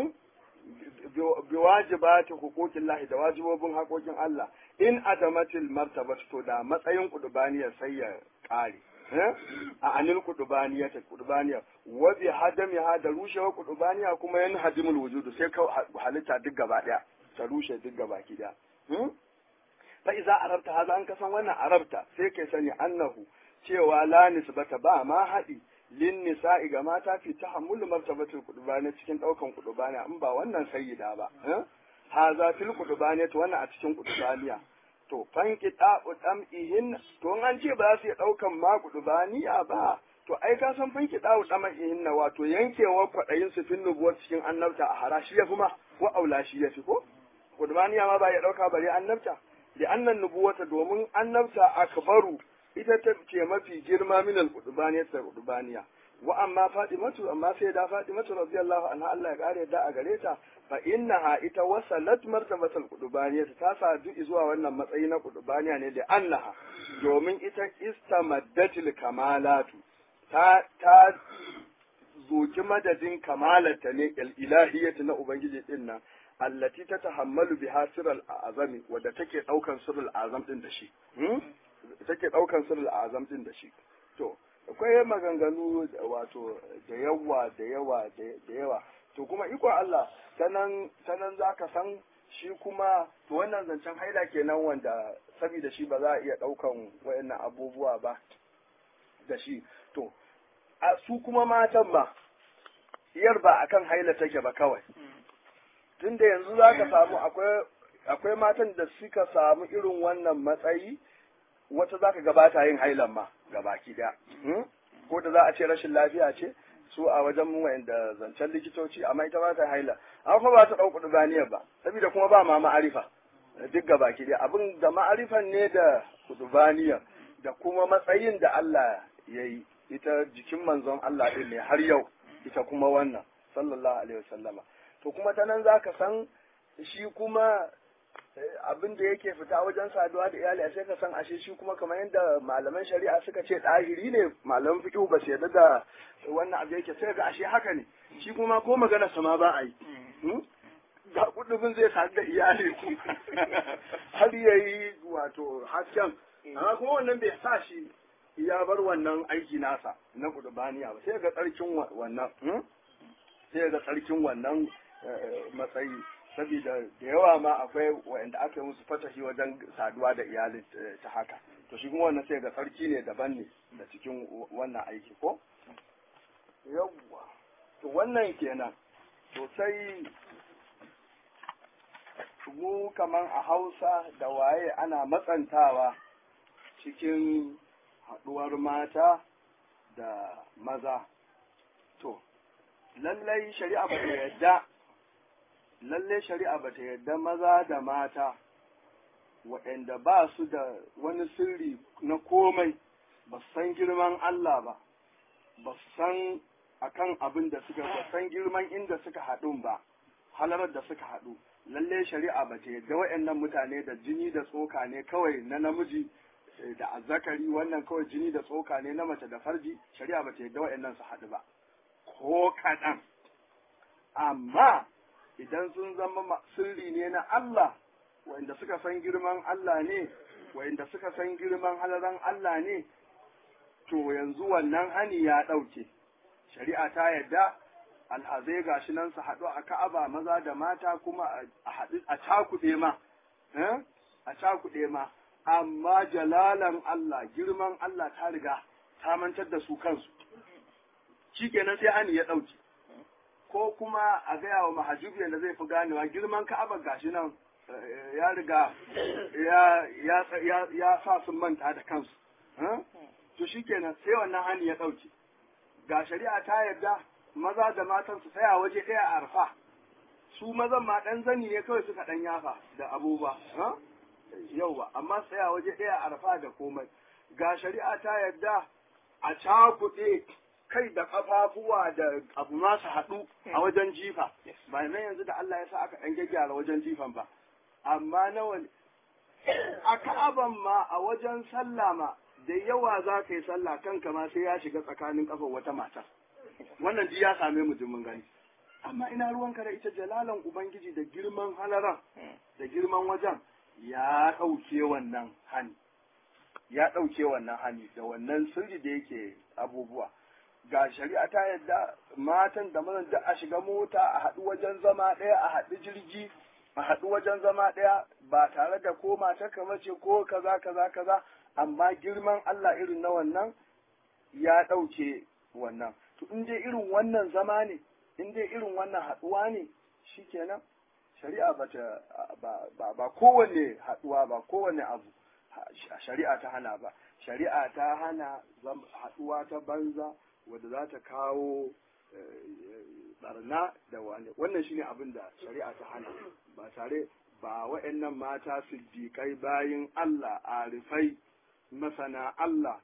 bi wajibati huquqin lahi da wajibobin haƙoƙin Allah in adamatil martaba to da matsayin kudubaniya sai ya ƙare a anil kudubaniya ta kudubaniya wa bi hadami ha da rushewa kudubaniya kuma yan hadimul wujudu sai ka halitta duk gaba daya ta rushe duk gaba ki daya fa iza arabta haza an kasan wannan arabta sai kai sani annahu cewa la nisbata ba ma haɗi lin nisa'i ga mata fi tahammul martabatul qudbani cikin daukan qudbani in ba wannan sayyida ba haza fil qudbani to wannan a cikin qudbaniya to fanki da'u dam'ihin to an ce ba za su iya daukan ma qudbaniya ba to ai ka san fanki da'u dam'ihin na wato yankewa kwadayin su fin nubuwar cikin annabta a harashi ya kuma wa aula shi ya fi ko qudbaniya ma ba ya dauka bare annabta da annan nubuwata domin annabta akbaru ita ta ce mafi girma min al-qudbaniya ta qudbaniya wa amma fatimatu amma sai da fatimatu radiyallahu anha Allah ya kare da a gare ta fa innaha ita wasalat martabatul qudbaniya ta sadu zuwa wannan matsayi na qudbaniya ne da annaha domin ita istamaddatil kamalatu ta ta zoki madadin kamalata ne ilahiyatu na ubangiji din nan allati ta tahammalu biha sirral azami wadda take daukan sirrul azam din da shi take daukan sirrul azam din da shi to akwai maganganu wato da yawa da yawa da yawa to kuma iko Allah tanan tanan zaka san shi kuma to wannan zancen haila kenan wanda saboda shi ba za a iya daukan wayannan abubuwa ba da shi to a su kuma matan ba iyar ba akan haila take ba kawai tunda yanzu za ka samu akwai akwai matan da suka samu irin wannan matsayi wata za ka gabata yin hailan ma gabaki daya ko da za a ce rashin lafiya ce su a wajen mu wanda zancen likitoci amma ita ba ta haila amma kuma ba ta ɗauku dubaniyar ba saboda kuma ba ma ma'arifa duk gabaki daya abin da ma'arifan ne da kudubaniyar da kuma matsayin da Allah ya yi ita jikin manzon Allah ɗin ne har yau ita kuma wannan sallallahu alaihi wasallama to kuma ta nan zaka san shi kuma abin da yake fita wajen saduwa da iyali sai ka san ashe shi kuma kamar yadda malaman shari'a suka ce ɗahiri ne malaman fiqh ba su yarda da wannan abu yake sai ga ashe haka ne shi kuma ko magana sama ba a yi ga kudubin zai sadu da iyali har yayi wato hasken amma kuma wannan bai sa shi ya bar wannan aiki nasa na kudubaniya ba sai ga tsarkin wannan sai ga tsarkin wannan matsayi saboda da yawa ma akwai wa'anda aka yi musu fatahi wajen saduwa da iyalin ta haka to shi kuma wannan sai ga sarki ne daban ne da cikin wannan aiki ko yawwa to wannan kenan to sai mu kaman a hausa da waye ana matsantawa cikin haɗuwar mata da maza to lallai shari'a ba ta yadda lalle shari'a ba ta yadda maza da mata waɗanda ba su da wani sirri na komai ba su san girman Allah ba ba su san akan abin da suka ba san girman inda suka haɗu ba halarar da suka haɗu lalle shari'a ba ta yadda waɗannan mutane da jini da tsoka ne kawai na namiji da azzakari wannan kawai jini da tsoka ne na mace da farji shari'a ba ta yadda waɗannan su haɗu ba ko kaɗan amma idan sun zama sirri ne na Allah wanda suka san girman Allah ne wanda suka san girman halaran Allah ne to yanzu wannan hani ya ɗauke shari'a ta yadda alhazai gashi nan su haɗu a ka'aba maza da mata kuma a haɗu a cakuɗe ma a cakuɗe ma amma jalalan Allah girman Allah ta riga ta mantar da su kansu shikenan sai hani ya ɗauke ko kuma a gaya wa mahajubi da zai fi ganewa girman ka'aba gashi nan ya riga ya sa sun manta da kansu to shikenan sai wannan hani ya ɗauke ga shari'a ta yarda maza da matan su tsaya waje ɗaya a arfa su mazan ma ɗan zani ne kawai suka ɗan yafa da abubuwa yau ba amma tsaya waje ɗaya a arfa da komai ga shari'a ta yarda a cakuɗe kai da kafafuwa da abu ma su haɗu a wajen jifa ba nan yanzu da Allah ya sa aka ɗan gyaggyara wajen jifan ba amma nawa a ka'aban ma a wajen sallah ma da yawa za ka yi sallah kanka ma sai ya shiga tsakanin kafar wata mata wannan ji ya same mu mun gani amma ina ruwanka da ita jalalan ubangiji da girman halaran da girman wajen ya ɗauke wannan hani ya ɗauke wannan hani da wannan sirri da yake abubuwa ga shari'a ta yadda matan da mazan duk a shiga mota a haɗu wajen zama ɗaya a haɗu jirgi a haɗu wajen zama ɗaya ba tare da ko mata kamar ce ko kaza kaza kaza amma girman Allah irin na wannan ya ɗauke wannan to in dai irin wannan zama ne in dai irin wannan haɗuwa ne shikenan shari'a ba ta ba ba kowanne haɗuwa ba kowanne abu shari'a ta hana ba shari'a ta hana haɗuwa ta banza wadda za ta kawo barna da wani wannan shine abin da shari'a ta hana ba tare ba wa'annan mata siddiƙai bayin Allah arifai masana Allah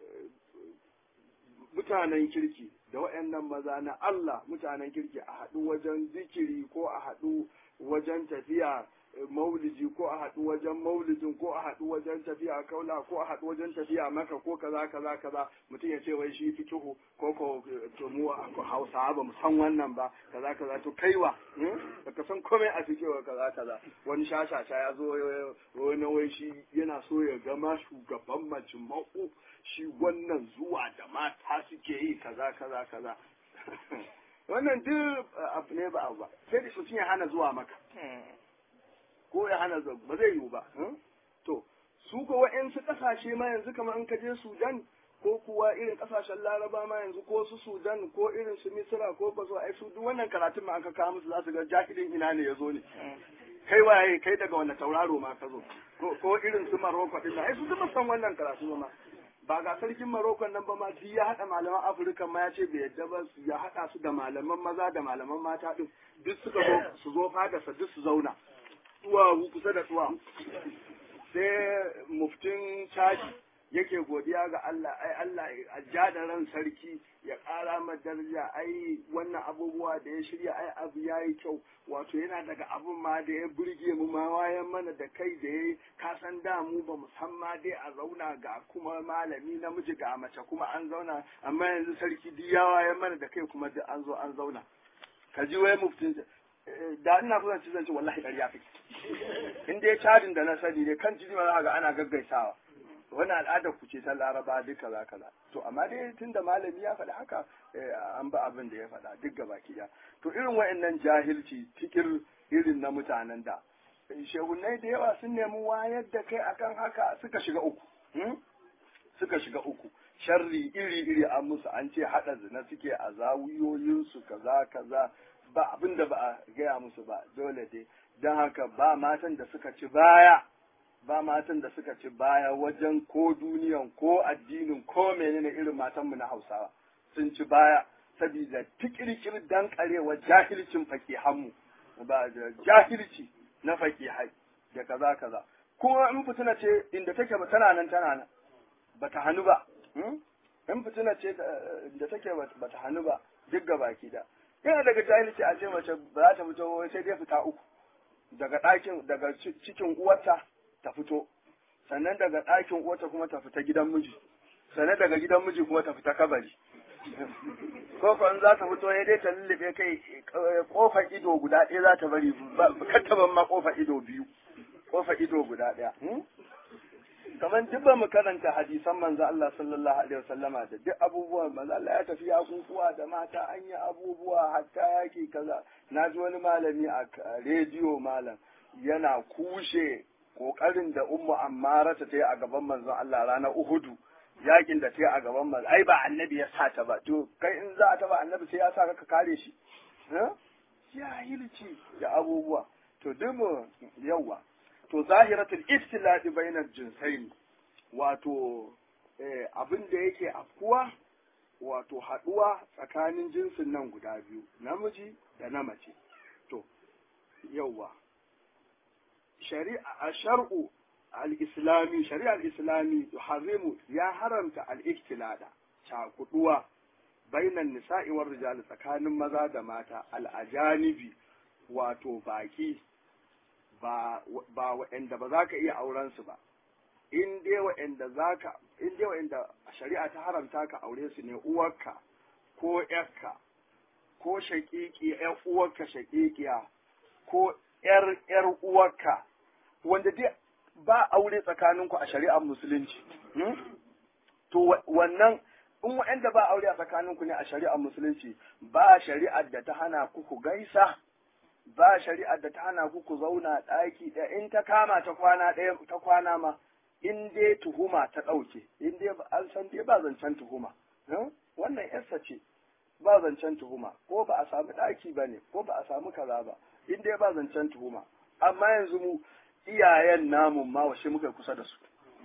mutanen kirki da wa'annan maza na Allah mutanen kirki a haɗu wajen zikiri ko a haɗu wajen tafiya maulidi ko a haɗu wajen maulidin ko a haɗu wajen tafiya kaula ko a haɗu wajen tafiya maka ko kaza kaza kaza mutum ya ce wai shi fituhu ko ko to mu hausawa ba mu san wannan ba kaza kaza to kaiwa baka san komai a fikewa kaza kaza wani shashasha ya zo wani wai shi yana so ya gama shugaban majma'u shi wannan zuwa da mata suke yi kaza kaza kaza wannan duk abu ne ba abu ba sai da mutum ya hana zuwa maka ko ya hana ba zai yiwu ba to su ko wa'yansu kasashe ma yanzu kamar in ka je sudan ko kuwa irin kasashen laraba ma yanzu ko su sudan ko irin su misira ko ba su ai su duk wannan karatun ma aka kawo musu za su ga jahilin ina ne ya zo ne kai waye kai daga wanda tauraro ma ka zo ko irin su Maroko din ai su zama san wannan karatu ma ba ga sarkin Maroko nan ba ma shi ya hada malaman Afirka ma ya ce bai yadda ba ya hada su da malaman maza da malaman mata din duk suka zo su zo fada sa duk su zauna duwawu kusa da duwawu sai muftin caji yake godiya ga Allah ai Allah a ja da ran sarki ya ƙara ma daraja ai wannan abubuwa da ya shirya ai abu yayi kyau wato yana daga abun ma da ya burge mu ma wayan mana da kai da yayi ka san da mu ba musamma dai a zauna ga kuma malami namiji ga mace kuma an zauna amma yanzu sarki duk ya wayan mana da kai kuma duk an zo an zauna ka ji wai muftin da ina kusan ci zance wallahi ƙarya kake in dai cadin da na sani ne kan jini ma za ga ana gaggaisawa wani al'adar ku ce ta laraba duk kaza kaza to amma dai tun da malami ya faɗi haka an ba abin da ya faɗa duk gaba ɗaya to irin wa'annan jahilci tikir irin na mutanen da shehunai da yawa sun nemi wayar da kai akan haka suka shiga uku suka shiga uku sharri iri iri an musu an ce haɗa zina suke a zawuyoyinsu kaza kaza ba abin da ba a gaya musu ba dole dai don haka ba matan da suka ci baya ba matan da suka ci baya wajen ko duniyan ko addinin ko menene irin matanmu na hausawa sun ci baya saboda tikirkir dan karewa jahilcin fakihanmu ba da jahilci na fakihai da kaza kaza kuma in fitina ce inda take ba tana nan tana nan bata hannu ba in fitina ce inda take bata hannu ba duk ga baki da yana daga jahilci a ce mace ba za ta fito sai dai fita uku daga ɗakin daga cikin uwarta ta fito sannan daga ɗakin uwarta kuma ta fita gidan miji sannan daga gidan miji kuma ta fita kabari ko ko in za ta fito ya dai ta lullube kai kofar ido guda ɗaya za ta bari kattaban ma kofar ido biyu kofar ido guda ɗaya kamar duk ba mu karanta hadisan manzo Allah sallallahu alaihi wasallama da duk abubuwan manzo Allah ya tafi abubuwa da mata an yi abubuwa hatta yaki kaza na ji wani malami a rediyo malam yana kushe kokarin da ummu ammara ta yi a gaban manzon Allah ranar Uhudu yakin da ta yi a gaban manzon ai ba annabi ya sa ta ba to kai in za a taba annabi sai ya sa ka kare shi jahilci da abubuwa to duk mu yawa to zahiratul iftiladi bainar jinsaini wato abin da yake afkuwa wato haduwa tsakanin jinsin nan guda biyu namiji da na mace to yauwa shari'a shar'u al-islami shari'a al-islami yuharrimu ya haramta al-iftilada cakuduwa bainan nisa'i war rijal tsakanin maza da mata al-ajanibi wato baki ba waɗanda ba za ka iya auren su ba in dai waɗanda za ka in dai waɗanda shari'a ta haramta ka aure su ne uwarka ko ƴarka ko shaƙiƙi ƴar uwarka shaƙiƙiya ko ƴar ƴar uwarka wanda dai ba aure tsakaninku a shari'ar musulunci to wannan in waɗanda ba aure a tsakaninku ne a shari'ar musulunci ba shari'ar da ta hana ku ku gaisa ba shari'ar da ta hana ku ku zauna ɗaki ɗaya in ta kama ta kwana ɗaya ta kwana ma in dai tuhuma ta ɗauke in dai an san dai ba zancen tuhuma wannan yarsa ce ba zancen tuhuma ko ba a samu ɗaki ba ne ko ba a samu kaza ba in dai ba zancen tuhuma amma yanzu mu iyayen namun ma washe muka kusa da su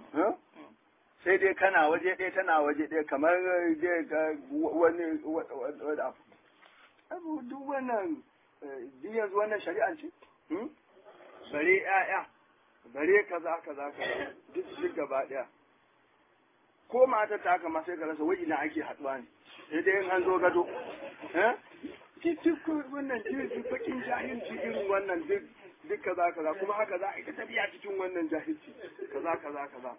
sai dai kana waje ɗaya tana waje ɗaya kamar wani abu abu duk wannan duk yanzu wannan shari'an ce bare ƴaƴa bare kaza kaza kaza duk duk gaba ɗaya ko mata ta haka ma sai ka rasa wai ina ake haɗuwa ne sai dai in an zo gado eh duk wannan duk bakin jahilci irin wannan duk duk kaza kaza kuma haka za a yi ta tafiya cikin wannan jahilci kaza kaza kaza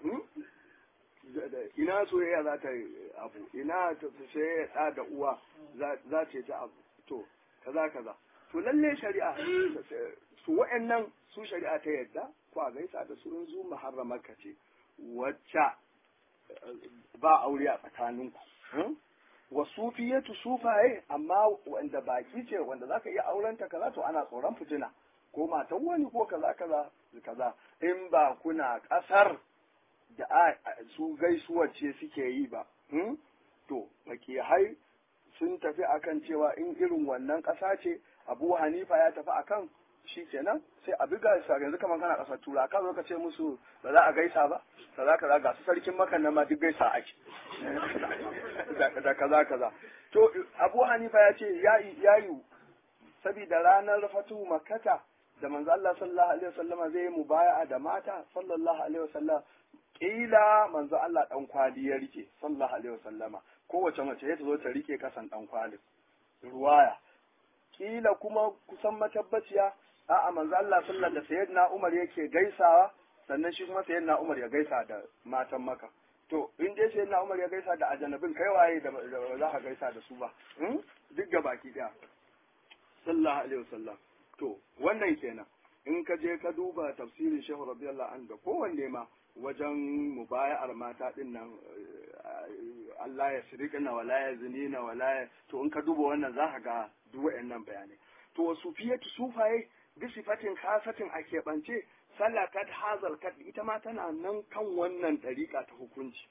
ina soyayya za ta abu ina soyayya ɗa da uwa za ta yi ta abu to kaza kaza to lalle shari'a su wa'annan su shari'a ta yadda ko a gaisa da su in zu muharramarka ce wacce ba aure a tsakaninku wa sufiyatu sufaye amma wanda baki ce wanda zaka iya aurenta kaza to ana tsoron fitina ko matan wani ko kaza kaza kaza in ba kuna kasar da su gaisuwar ce suke yi ba to hai sun tafi akan cewa in irin wannan ƙasa ce abu hanifa ya tafi akan shi kenan sai a buga sa yanzu kamar kana kasar tura ka zo ka ce musu ba za a gaisa ba kaza kaza ga su sarkin makan nan ma duk gaisa ake da kaza kaza to abu hanifa ya ce ya yi saboda ranar fatu makata da manzo Allah sallallahu alaihi wasallama zai yi mubaya'a da mata sallallahu alaihi wasallam kila manzo Allah dan kwali ya rike sallallahu alaihi wasallama kowace mace ya zo ta rike kasan dan kwalin ruwaya kila kuma kusan matabbaciya a'a manzo Allah sallallahu da sayyidina Umar yake gaisawa sannan shi kuma sayyidina Umar ya gaisa da matan maka to in dai sayyidina Umar ya gaisa da ajanabin kai waye da za ka gaisa da su ba duk ga baki daya sallallahu alaihi wasallam to wannan kenan in ka je ka duba tafsirin Shehu radiyallahu anhu da kowanne ma wajen mubaya'ar mata din nan Allah ya shirikina wala ya zinina wala ya to in ka duba wannan za ka ga duk wayannan bayanai to wasu fiyatu sufaye bi sifatin khasatin a keɓance sallakat hazal kat ita ma tana nan kan wannan ɗariƙa ta hukunci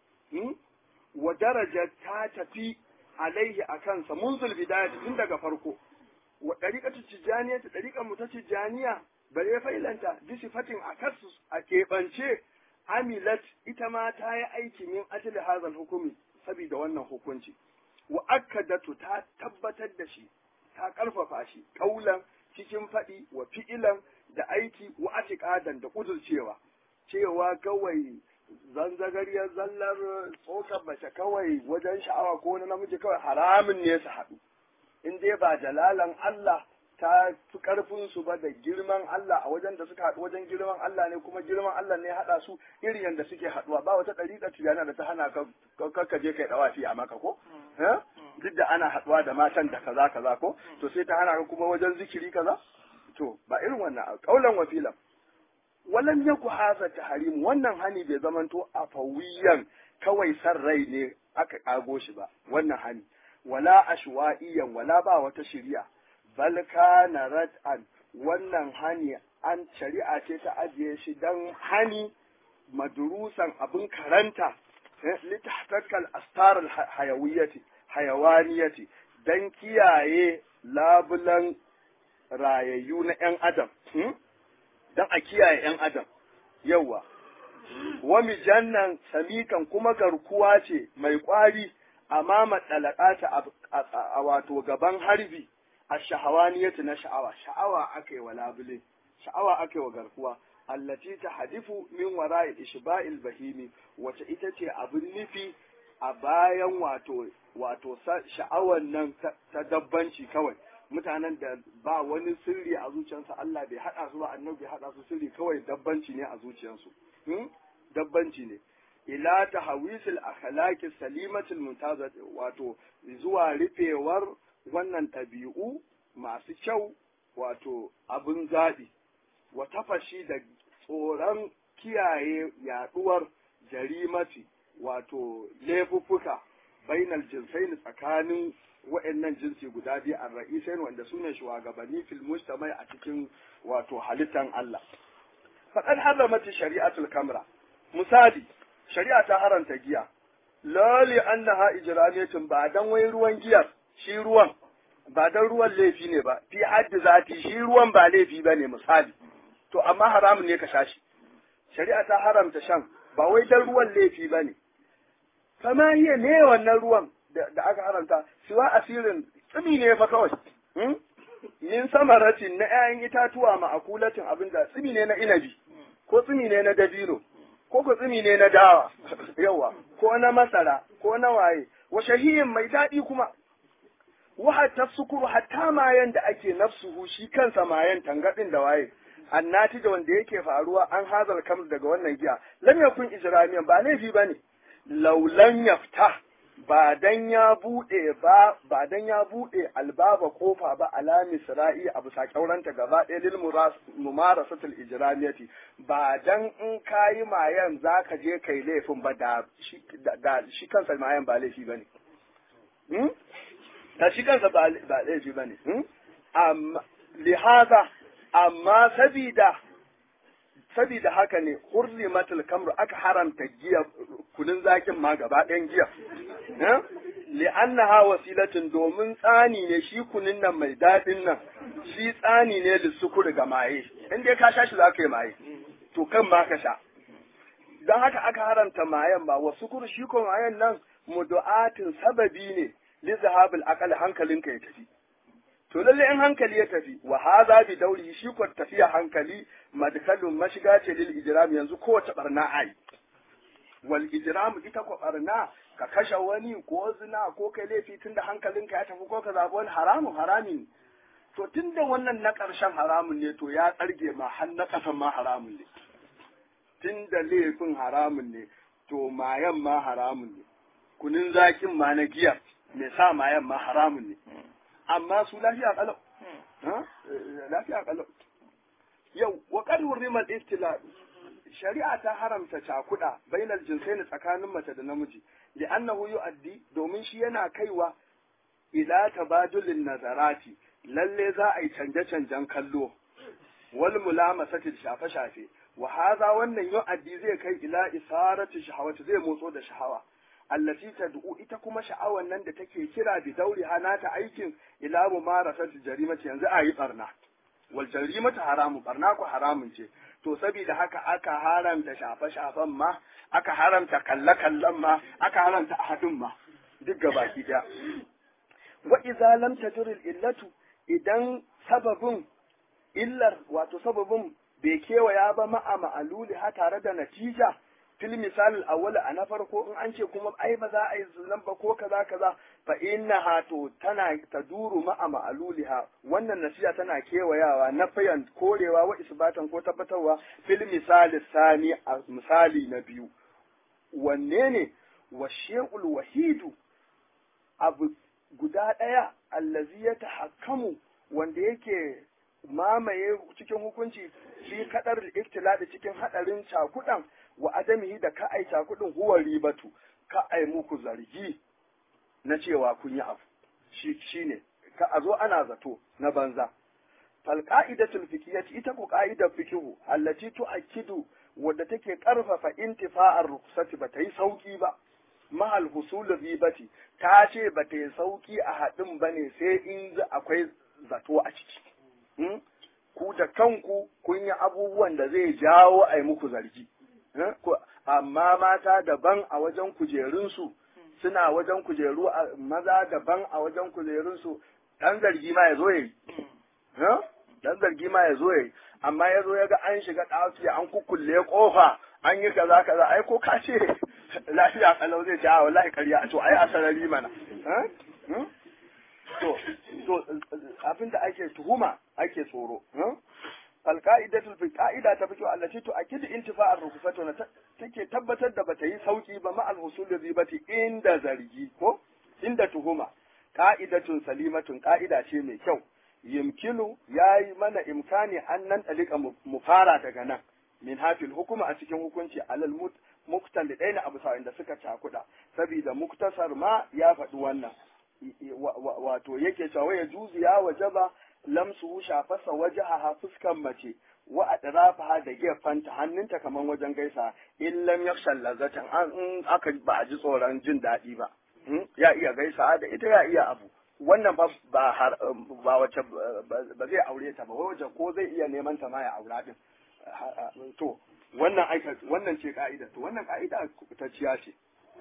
wa daraja ta tafi alaihi a kansa munzul bidaya tun daga farko wa ɗariƙatu tijjaniya ta ɗariƙar mu ta tijjaniya bare failanta bi sifatin a kasu a keɓance amilat ita ma ta yi aiki min ajli hazal hukumi saboda wannan hukunci wa akkadatu ta tabbatar da shi ta ƙarfafa shi ƙaulan cikin faɗi wa fi'ilan da aiki wa atiƙadan da ƙudurcewa cewa kawai zanzagariyar zallar tsokar mace kawai wajen sha'awa ko na namiji kawai haramun ne su haɗu in dai ba jalalan Allah ta fi ƙarfin su ba da girman Allah a wajen da suka haɗu wajen girman Allah ne kuma girman Allah ne haɗa su irin yadda suke haɗuwa ba wata ɗariƙa tijana da ta hana ka ka je kai ɗawafi a maka ko duk da ana haɗuwa da matan da kaza kaza ko to sai ta hana ka kuma wajen zikiri kaza to ba irin wannan kaulan wafilan walan yaku haza tahrim wannan hani bai zamanto a fawiyan kawai san rai ne aka kago shi ba wannan hani wala ashwa'iyan wala ba wata shari'a bal kana rad'an wannan hani an shari'a ce ta ajiye shi dan hani madrusan abin karanta litahtakal astar hayawiyyati hayawaniyati dan kiyaye labulan rayayyu na ‘yan adam, don a kiyaye ‘yan adam, yawa, wa mijannan samikan kuma garkuwa ce mai ƙwari amma matsalakata a wato gaban harbi a shahawaniyatu na sha'awa, sha'awa aka yi wa labule, sha'awa aka yi wa garkuwa, allati ta hadifu min wara'i ishba'il bahimi, wace ita ce abin nufi a bayan wato wato sha'awan nan ta dabbanci kawai. mutanen da ba wani sirri a zuciyarsu Allah bai haɗa su ba annabi bai haɗa su sirri kawai dabbanci ne a zuciyarsu dabbanci ne ila tahawisil akhlaqi salimatil muntaza wato zuwa rufewar wannan ɗabi'u masu kyau wato abin zaɓi wa tafashi da tsoron kiyaye yaɗuwar jarimati wato laifuffuka bainal jinsaini tsakanin wa'annan jinsi guda biyu a ra'isain wanda su ne shugabanni fil mujtamai a cikin wato halittan Allah. Faɗan haramati shari'atul kamra. Misali, shari'a ta haranta giya. Lali annaha ijramiyatin ba dan wai ruwan giyar, shi ruwan ba dan ruwan laifi ne ba, fi haddi zati shi ruwan ba laifi ba ne misali. To amma haramun ne ka sha shi. Shari'a ta haramta shan ba wai dan ruwan laifi ba ne. Kama hiya ne wannan ruwan da aka haramta siwa asirin tsimi ne fa kawai min samaratin na 'ya'yan itatuwa ma'akulatin abin da tsimi ne na inabi ko tsimi ne na dabino ko ko tsimi ne na dawa yawa ko na masara ko na waye wa shahiyin mai daɗi kuma wa hatta sukuru hatta mayan da ake nafsuhu shi kansa mayan tangadin da waye annati da wanda yake faruwa an hazal kamar daga wannan giya lam yakun ijramiyan ba laifi bane laulan yafta ba dan ya bude ba ba dan ya bude albaba kofa ba ala misra'i a bisa kyauranta gaba ɗaya lil mumarasatul ijramiyati ba dan in kayi mayan zaka je kai laifin ba da shi da shi kansa mayan ba laifi bane hmm? da shi kansa ba laifi bane hmm? amma lihaza amma sabida sabida haka ne hurrimatul kamru aka haramta giya kunun zakin ma gaba ɗayan giya li'annaha wasilatin domin tsani ne shi kunun nan mai daɗin nan shi tsani ne da sukuri ga maye in dai ka sha shi za ka yi maye to kan ma ka sha don haka aka haramta mayan ba wa sukuri shi ko mayan nan mudu'atin sababi ne li zahabil aqal hankalinka ya tafi to lalle in hankali ya tafi wa hadha bi dauri shi ko tafiya hankali madkalun mashiga ce lil ijram yanzu kowace barna ai wal ijram ita ko barna ka kashe wani ko zina ko kai laifi tunda hankalinka ya tafi ko ka zabi wani haramun harami to tunda wannan na ƙarshen haramun ne to ya tsarge ma har na ƙasan ma haramun ne tunda laifin haramun ne to mayan ma haramun ne kunin zakin ma na giya mai sa mayan ma haramun ne amma su lafiya kalau lafiya kalau yau wa qad hurrimal istila shari'a ta haramta cakuda bainal jinsaini tsakanin mace da namiji li'annahu yu'addi domin shi yana kaiwa ila tabadulin nazarati lalle za a yi canje-canjen kallo wal mulamasati shafe-shafe wa haza wannan yu'addi zai kai ila isarati shahawati zai motso da shahawa allati tad'u ita kuma sha'awan nan da take kira bi dauri hana ta aikin ila mumarasati jarimati yanzu a yi barna wal jarimatu haramu barna ku haramun ce to saboda haka aka haramta shafe-shafen ma aka haramta kalle-kallen ma aka haramta ahadin ma duk gabaki daya wa idza lam tadur illatu idan sababin illar wato sababin bai kewaya ba ma'a ma'aluli ha tare da natija fil misal awwal a na farko in an ce kuma ai ba za a yi zunan ba ko kaza kaza fa innaha to tana taduru ma'a ma'aluliha wannan nasiha tana kewayawa na fayan korewa wa isbatan ko tabbatarwa fil misal sani a misali na biyu wanne ne wa shay'ul wahidu abu guda ɗaya allazi ya tahakkamu wanda yake mamaye cikin hukunci fi kadar iktiladi cikin hadarin cakudan wa adamihi da ka ai cakudin huwa ribatu ka ai muku zargi na cewa kun yi abu shi shine ka a zo ana zato na banza fal qa'idatul fiqhiyyah ita ko qa'idar fiqhu allati tu'akkidu wadda take karfafa intifa'ar ruksati ba ta yi sauki ba mahal husul ribati ta ce ba ta yi sauki a haɗin ba ne sai in akwai zato a ciki ku da kanku kun yi abubuwan da zai jawo a yi muku zargi amma mata daban a wajen kujerunsu suna wajen kujeru maza daban a wajen kujerunsu ɗan zargi ma ya zo ya yi ɗan zargi ma ya zo ya yi amma ya zo ya ga an shiga ɗaki an kukkulle kofa an yi kaza kaza ai ko ka ce lafiya kalau zai ce a wallahi ƙarya to ai a sarari mana to to abinda ake tuhuma ake tsoro alqa'idatul fi qa'ida ta fito allati to akid intifa'ar rukusatu na take tabbatar da bata yi sauki ba ma al-husul ribati inda zargi ko inda tuhuma qa'idatun salimatun qa'ida ce mai kyau yimkinu yayi mana imkani an nan dalika mu fara daga nan min hafil hukuma a cikin hukunci alal muktal da abu sa'in da suka cakuda saboda muktasar ma ya faɗi wannan wato yake cewa ya juzu ya wajaba lamsu shafasa wajaha fuskan mace wa adrafaha da gefanta hannunta kaman wajen gaisa in lam yakhshal lazatan an in aka ba a ji tsoron jin daɗi ba ya iya gaisa da ita ya iya abu wannan ba ba ba wace ba zai aure ta ba wace ko zai iya neman ta ma ya aura din to wannan aika wannan ce ka'ida to wannan ka'ida ta ciya ce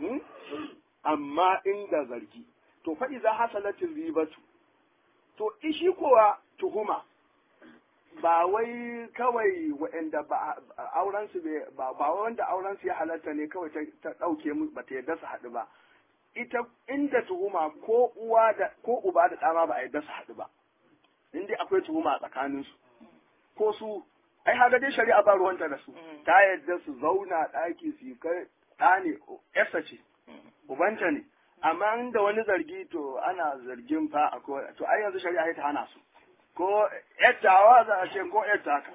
amma inda zargi to fa iza hasalatin ribatu to ishi kowa tuhuma ba wai kawai waɗanda ba auren su ba ba wanda auren su ya halatta ne kawai ta ɗauke mu ba ta yarda su haɗu ba ita inda tuhuma ko uwa da ko uba da ɗama ba a yarda su haɗu ba inda akwai tuhuma a tsakanin su ko su ai haga dai shari'a ba ruwanta da su ta yarda su zauna ɗaki su kai ɗa ne yarsa ce ubanta ne amma inda wani zargi to ana zargin fa akwai to ai yanzu shari'a ta hana su ko yattawa za a ce ko yattaka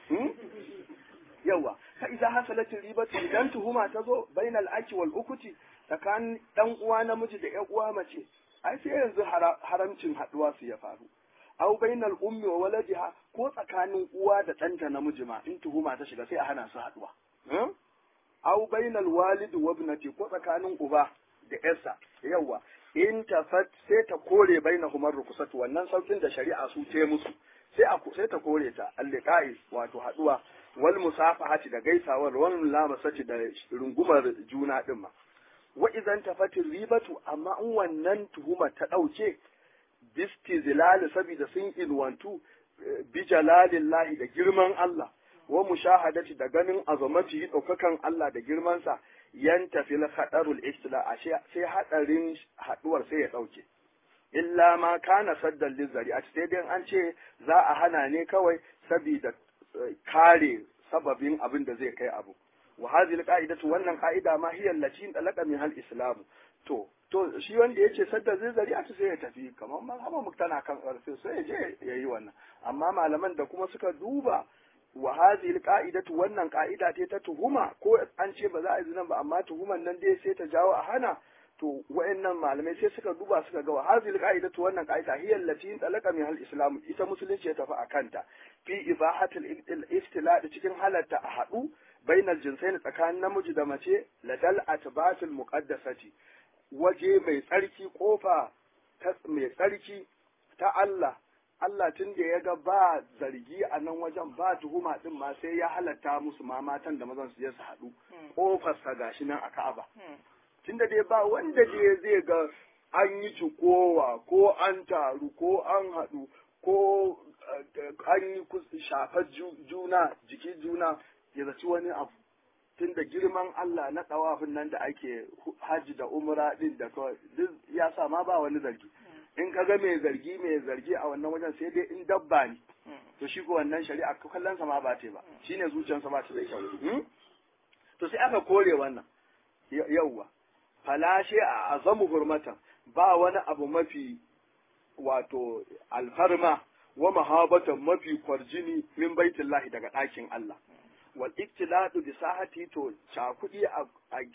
yawa fa idza hasalatin ribatu idan tuhuma ta zo bainal aki wal ukuti tsakanin dan uwa namiji da ƴan uwa mace ai sai yanzu haramcin haduwa su ya faru au bainal ummi wa waladiha ko tsakanin uwa da ɗanta namiji ma in tuhuma ta shiga sai a hana su haduwa au bainal walidi wa ibnati ko tsakanin uba da yarsa yawa in tafat sai ta kore bainahumar rukusatu wannan saukin da shari'a su ce musu sai a sai ta kore ta alliqa'i wato haduwa wal musafahati da gaisawar wal lamasati da rungumar juna din ma wa idan tafatin ribatu amma in wannan tuhuma ta dauke bisti zilali saboda sun ilwantu bi jalalillahi da girman Allah wa mushahadati da ganin azamati daukakan Allah da girmansa yanta fil khadarul istila sai hadarin haduwar sai ya dauke illa ma kana saddan lizari a sai dai an ce za a hana ne kawai saboda kare sababin abin da zai kai abu wa hadhihi alqa'idatu wannan qa'ida ma hiya allati talaqa min hal islam to to shi wanda yace sadda zai zari a sai ya tafi kamar ma haba muktana kan karfe sai ya je yayi wannan amma malaman da kuma suka duba wa hadhihi alqa'idatu wannan qa'ida ce ta tuhuma ko an ce ba za a yi zinan ba amma tuhuman nan dai sai ta jawo a hana to wayannan malamai sai suka duba suka ga wa hadhihi alqa'idatu wannan qa'ida hiya allati talaqa min al-islam ita musulunci ya tafi akanta fi ibahati al-iftilad cikin halatta a hadu bainal jinsaini tsakanin namiji da mace ladal atbatil muqaddasati waje mai tsarki kofa mai tsarki ta Allah Allah tun da ya ga ba zargi a nan wajen ba tuhuma din ma sai ya halatta musu ma matan da mazan su je su haɗu ƙofarsa gashi nan a Ka'aba. Tun da dai ba wanda dai zai ga an yi cikowa ko an taru ko an haɗu ko an yi shafar juna jiki juna ya zaci wani abu. Tun da girman Allah na ɗawafin nan da ake hajji da umra ɗin da kawai duk ya sa ma ba wani zargi. in ka ga mai zargi mai zargi a wannan wajen sai dai in dabba ne to shi ko wannan shari'a kallon sa ma ba ta ba shine zuciyarsa ba ta da kyau to sai aka kore wannan yauwa falashe a azamu hurmatan ba wani abu mafi wato alfarma wa mahabatan mafi kwarjini min baitullahi daga ɗakin Allah wal iktiladu bi sahati to cakudi a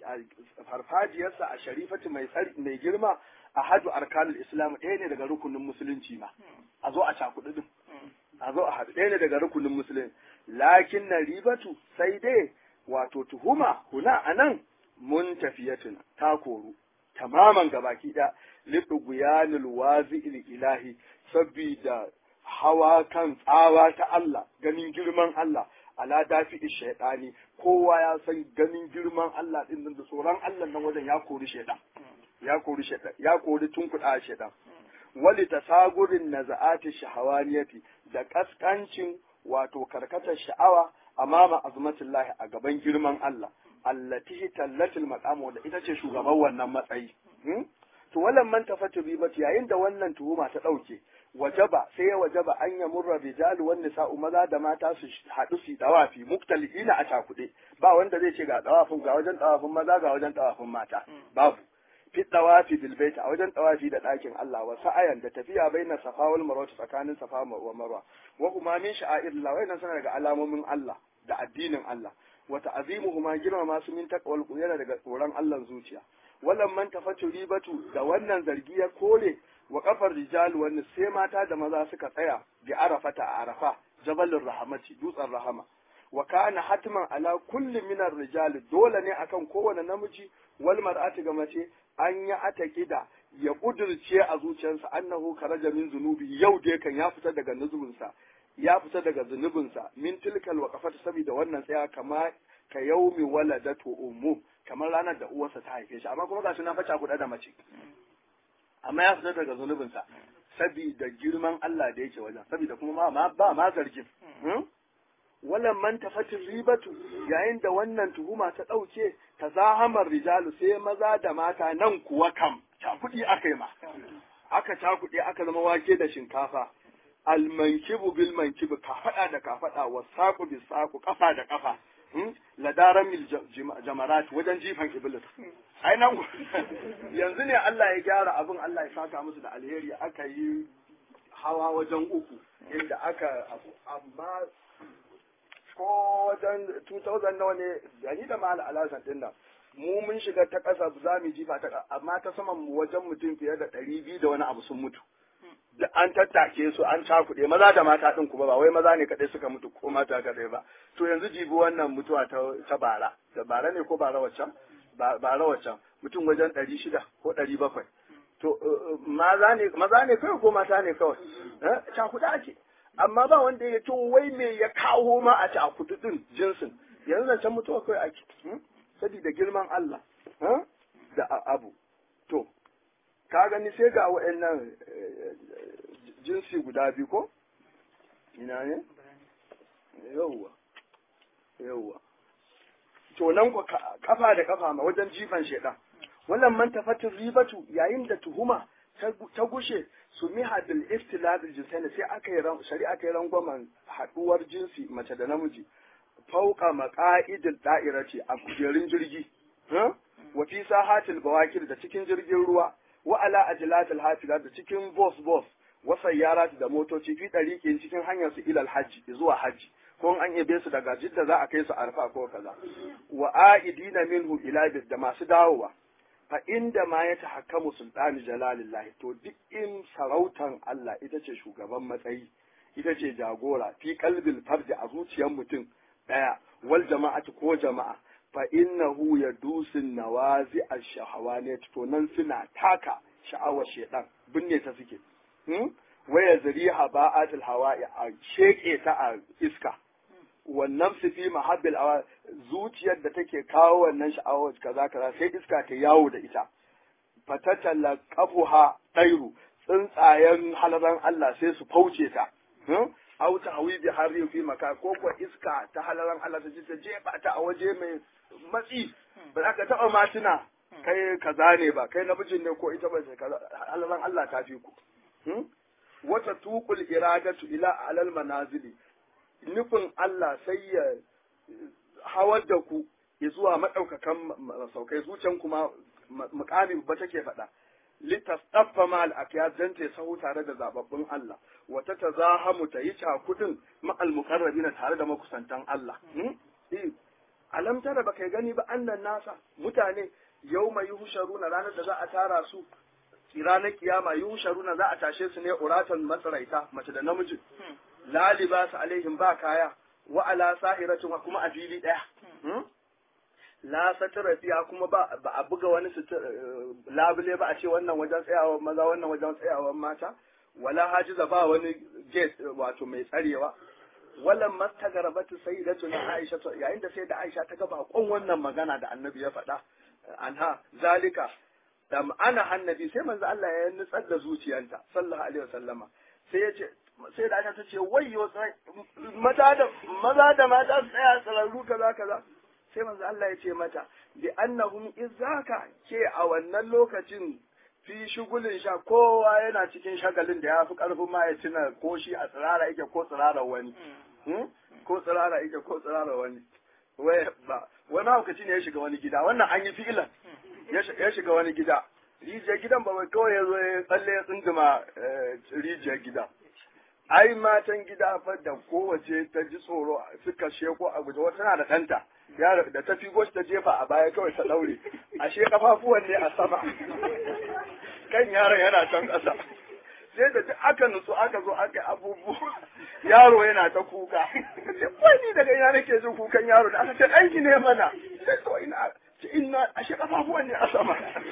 farfajiyarsa a sharifati mai mai girma ahadu arkanul islam ɗaya ne daga rukunin musulunci ma a zo a cakuɗi din a zo a haɗu ɗaya ne daga rukunin musulunci lakin na ribatu sai dai wato tuhuma huna anan mun tafiyatun ta koru tamaman gabaki ɗaya liɗuguyanul wazi'il ilahi sabida hawa kan tsawa ta Allah ganin girman Allah ala dafi shaidani kowa ya san ganin girman Allah din da tsoron Allah nan wajen ya kori shaidan ya kori shaidan ya kori tunkuɗa shaidan wali tasagurin naza'ati shahawaniyati da kaskancin wato karkatar sha'awa amama azmatullahi a gaban girman Allah allati tallatil maqam wanda ita ce shugaban wannan matsayi to wallan man tafatu ribat yayin da wannan tuhuma ta dauke wajaba sai ya wajaba an ya murra rijalu wan nisa'u maza da mata su haɗu su dawafi muktalifina a cakuɗe ba wanda zai ce ga dawafin ga wajen dawafin maza ga wajen dawafin mata babu fi dawafi bil bait a wajen dawafi da ɗakin Allah wa sa'ayan da tafiya baina safa wal marwa tsakanin safa wa marwa wa kuma min sha'airillah wa yana daga alamomin Allah da addinin Allah wa ta'zimuhuma girmama su min taqwal yana daga tsoron Allah zuciya wallan man tafatu ribatu da wannan zargi ya kore wa kafar rijal wanda sai mata da maza suka tsaya bi arafata a arafa jabalin rahamati dutsen rahama wa kana hatman ala kulli min rijal dole ne akan kowane namiji wal mar'ati ga mace an ya atakida ya kudirce a zuciyarsa annahu karaja min zunubi yau dai kan ya fita daga nuzubinsa ya fita daga zunubinsa min tilkal waqafat saboda wannan tsaya kama ka yaumi waladatu ummu kamar ranar da uwarsa ta haife shi amma kuma gashi na faca kuɗa da mace amma ya fita daga zunubinsa saboda girman Allah da yake wajen saboda kuma ma ba ma zargin wallan man tafatin ribatu yayin da wannan tuhuma ta ɗauke ta zahamar rijalu sai maza da mata nan kuwa kam cakuɗi aka yi ma aka cakuɗe aka zama wake da shinkafa almankibu bil mankibu kafaɗa da kafaɗa wa saƙu bil saƙu ƙafa da ƙafa ladaran mil jamarat wajen jifan iblis ai nan yanzu ne Allah ya gyara abin Allah ya saka musu da alheri aka yi hawa wajen uku inda aka amma ko wajen 2000 nawa ne gani da mal alasan din nan mu mun shiga ta ƙasa za mu jifa ta amma ta saman mu wajen mutum fiye da ɗari biyu da wani abu sun mutu da an tattake su an cakuɗe maza da mata ɗin kuma ba wai maza ne kaɗai suka mutu ko mata kaɗai ba to yanzu jibi wannan mutuwa ta, ta bara da bara ne ko bara waccan bara waccan mutum wajen ɗari shida ko ɗari bakwai to maza ne maza ne kawai ko mata ne kawai eh cakuda ake amma ba wanda ya to wai me ya kawo ma a cakudu din jinsin yanzu zancen mutuwa kawai ake saboda girman Allah da abu to ka gani sai ga wa'annan jinsi guda biyu ko ina ne yauwa yauwa to nan ku kafa da kafa ma wajen jifan shedan wannan man tafatin ribatu yayin da tuhuma ta gushe su miha bil iftilad al jinsain sai aka yi shari'a ta yi rangwamen haduwar jinsi mace da namiji fauka maqaidil da'irati a kujerun jirgi wa fi sahatil bawakir da cikin jirgin ruwa wa ala ajlatil hafila da cikin bus bus wa sayyarat da motoci fi dariqin cikin hanyar su ilal hajji zuwa hajji ko an yabe su daga jidda za a kai su arfa ko kaza wa aidina minhu ila da masu dawowa fa inda ma ya tahakkamu sultani jalalillahi to duk in sarautan Allah ita ce shugaban matsayi ita ce jagora fi kalbil farji a zuciyar mutum daya wal jama'atu ko jama'a fa innahu yadusin nawazi ash-shahawanat to nan suna taka sha'awar shedan binne ta suke hmm? waya zariha ba'atul hawa'i a sheke ta a iska wannan su fi mahabbil awa zuciyar da take kawo wannan sha'awar kaza kaza sai iska ta yawo da ita fatatalla kafuha ɗairu tsuntsayen halaran Allah sai su fauce ta au ta hawi bi harri fi maka ko ko iska ta halaran Allah ta ta jefa ta a waje mai matsi ba za ka taɓa matuna kai kaza ne ba kai namijin ne ko ita ba ce kaza halaran Allah ta fi ku wata tuqul iradatu ila alal manazili nufin Allah sai ya hawar da ku ya zuwa maɗaukakan masaukai zuciyan kuma mukami ba take faɗa litastaffa ma al-aqyad dan ta sahu tare da zababbun Allah wata tazahamu ta yi cakudin ma al-muqarrabina tare da makusantan Allah alam tara baka gani ba annan nasa mutane yawma yuhsharuna ranar da za a tara su ranar kiyama yuhsharuna za a tashe su ne uratan masaraita mace da namiji la libasa alaihim ba kaya wa ala sahiratin kuma a fili daya la satara fiya kuma ba a buga wani labule ba a ce wannan wajen tsayawa maza wannan wajen tsayawa mata wala hajiza ba wani gate wato mai tsarewa wallan mastagarabatu sayyidatu na Aisha yayin da sai da Aisha ta ga bakon wannan magana da Annabi ya faɗa anha zalika da ana annabi sai manzo Allah ya nutsar da zuciyarta sallallahu alaihi wasallama sai ya ce sai da Aisha ta ce wayyo maza da maza da mata su tsaya tsararru kaza kaza sai manzo Allah ya ce mata bi annahum izaka ke a wannan lokacin fi shugulin sha kowa yana cikin shagalin da ya fi karfin ma ya tuna ko shi a tsirara yake ko tsirara wani ko tsirara yake ko tsirara wani wai ba wani lokaci ne ya shiga wani gida wannan an yi fi'ilan ya shiga wani gida rijiyar gidan ba wai kawai ya zo ya tsalle ya tsunduma rijiyar gida ai matan gida fa da kowace ta ji tsoro suka sheko a guje wata tana da ɗanta yaro da ta figo ta jefa a baya kawai ta daure ashe kafafuwan ne a sama kan yaron yana can ƙasa sai da duk aka nutsu aka zo aka abubuwa yaro yana ta kuka sai ni daga ina nake jin kukan yaro da aka ce ɗanki ne mana sai to ina ce ina ashe kafafuwan ne a sama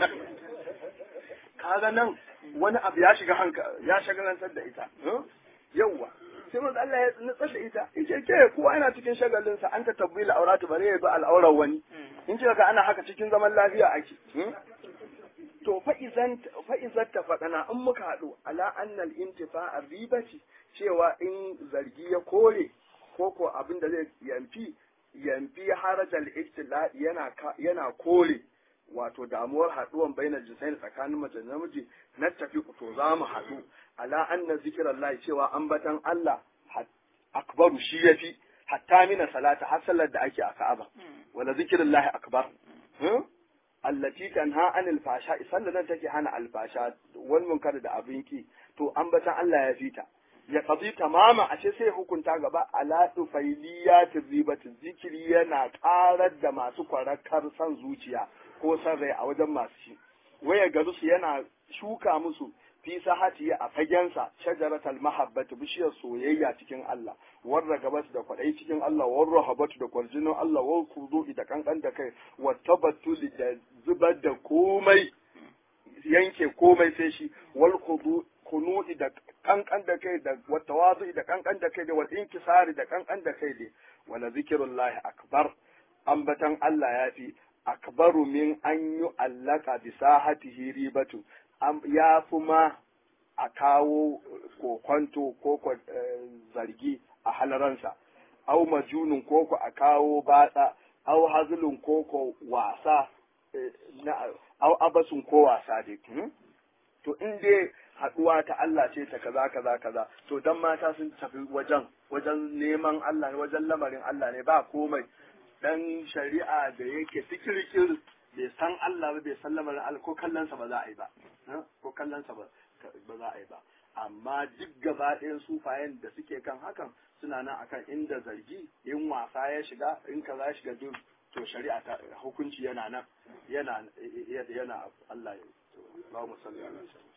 kaga nan wani abu ya shiga hanka ya shagalantar da ita yawwa sai manzo Allah ya nutsar da ita yace ke kowa yana cikin shagalin sa an ta tabbila auratu bare ya bi al'aurar wani in ce ka ana haka cikin zaman lafiya ake to fa izan fa izan ta fadana in muka hadu ala annal intifa'a ribati cewa in zargi ya kore ko ko abin da zai yamfi yamfi harajal iktila yana yana kore wato damuwar haduwan bainar jinsai tsakanin mace da namiji na tafi to za mu haɗu ala anna zikirallahi cewa ambatan Allah akbaru shi yafi hatta mina salata har sallar da ake a Ka'aba wala zikirallahi akbar allati tanha anil fasha sallar nan take hana alfasha wal munkar da abin ki to ambatan Allah ya fita ya qadi tamama a ce sai hukunta gaba ala tufailiyati ribati zikiri yana karar da masu kwarakar san zuciya ko san rai a wajen masu shi waya garu su yana shuka musu fi sahati a fagensa shajaratal mahabbatu bishiyar soyayya cikin Allah warra gabatu da kwadai cikin Allah warra habatu da kwarjinin Allah war kudu da kankan da kai wa tabattuli da zubar da komai yanke komai sai shi wal kunu'i da kankan da kai da watawazu da kankan da kai da wal inkisari da kankan da kai da wala zikrullahi akbar ambatan Allah ya fi akbaru min an yi allaka bi sahatihi ribatu ya fi ma a kawo kokwanto ko zargi a halaransa au majunun koko a kawo batsa au hazulun koko wasa au abasun ko wasa dai to in dai haduwa ta Allah ce ta kaza kaza kaza to dan mata sun tafi wajen wajen neman Allah ne wajen lamarin Allah ne ba komai dan shari'a da yake fikirkir bai san Allah ba bai san lamarin Allah ko kallonsa ba za a yi ba ko kallonsa ba za a yi ba amma duk gaba ɗayan sufayen da suke kan hakan suna nan akan inda zargi in wasa ya shiga in kaza ya shiga duk to shari'a ta hukunci yana nan yana yana Allah ya ba mu sallallahu alaihi wasallam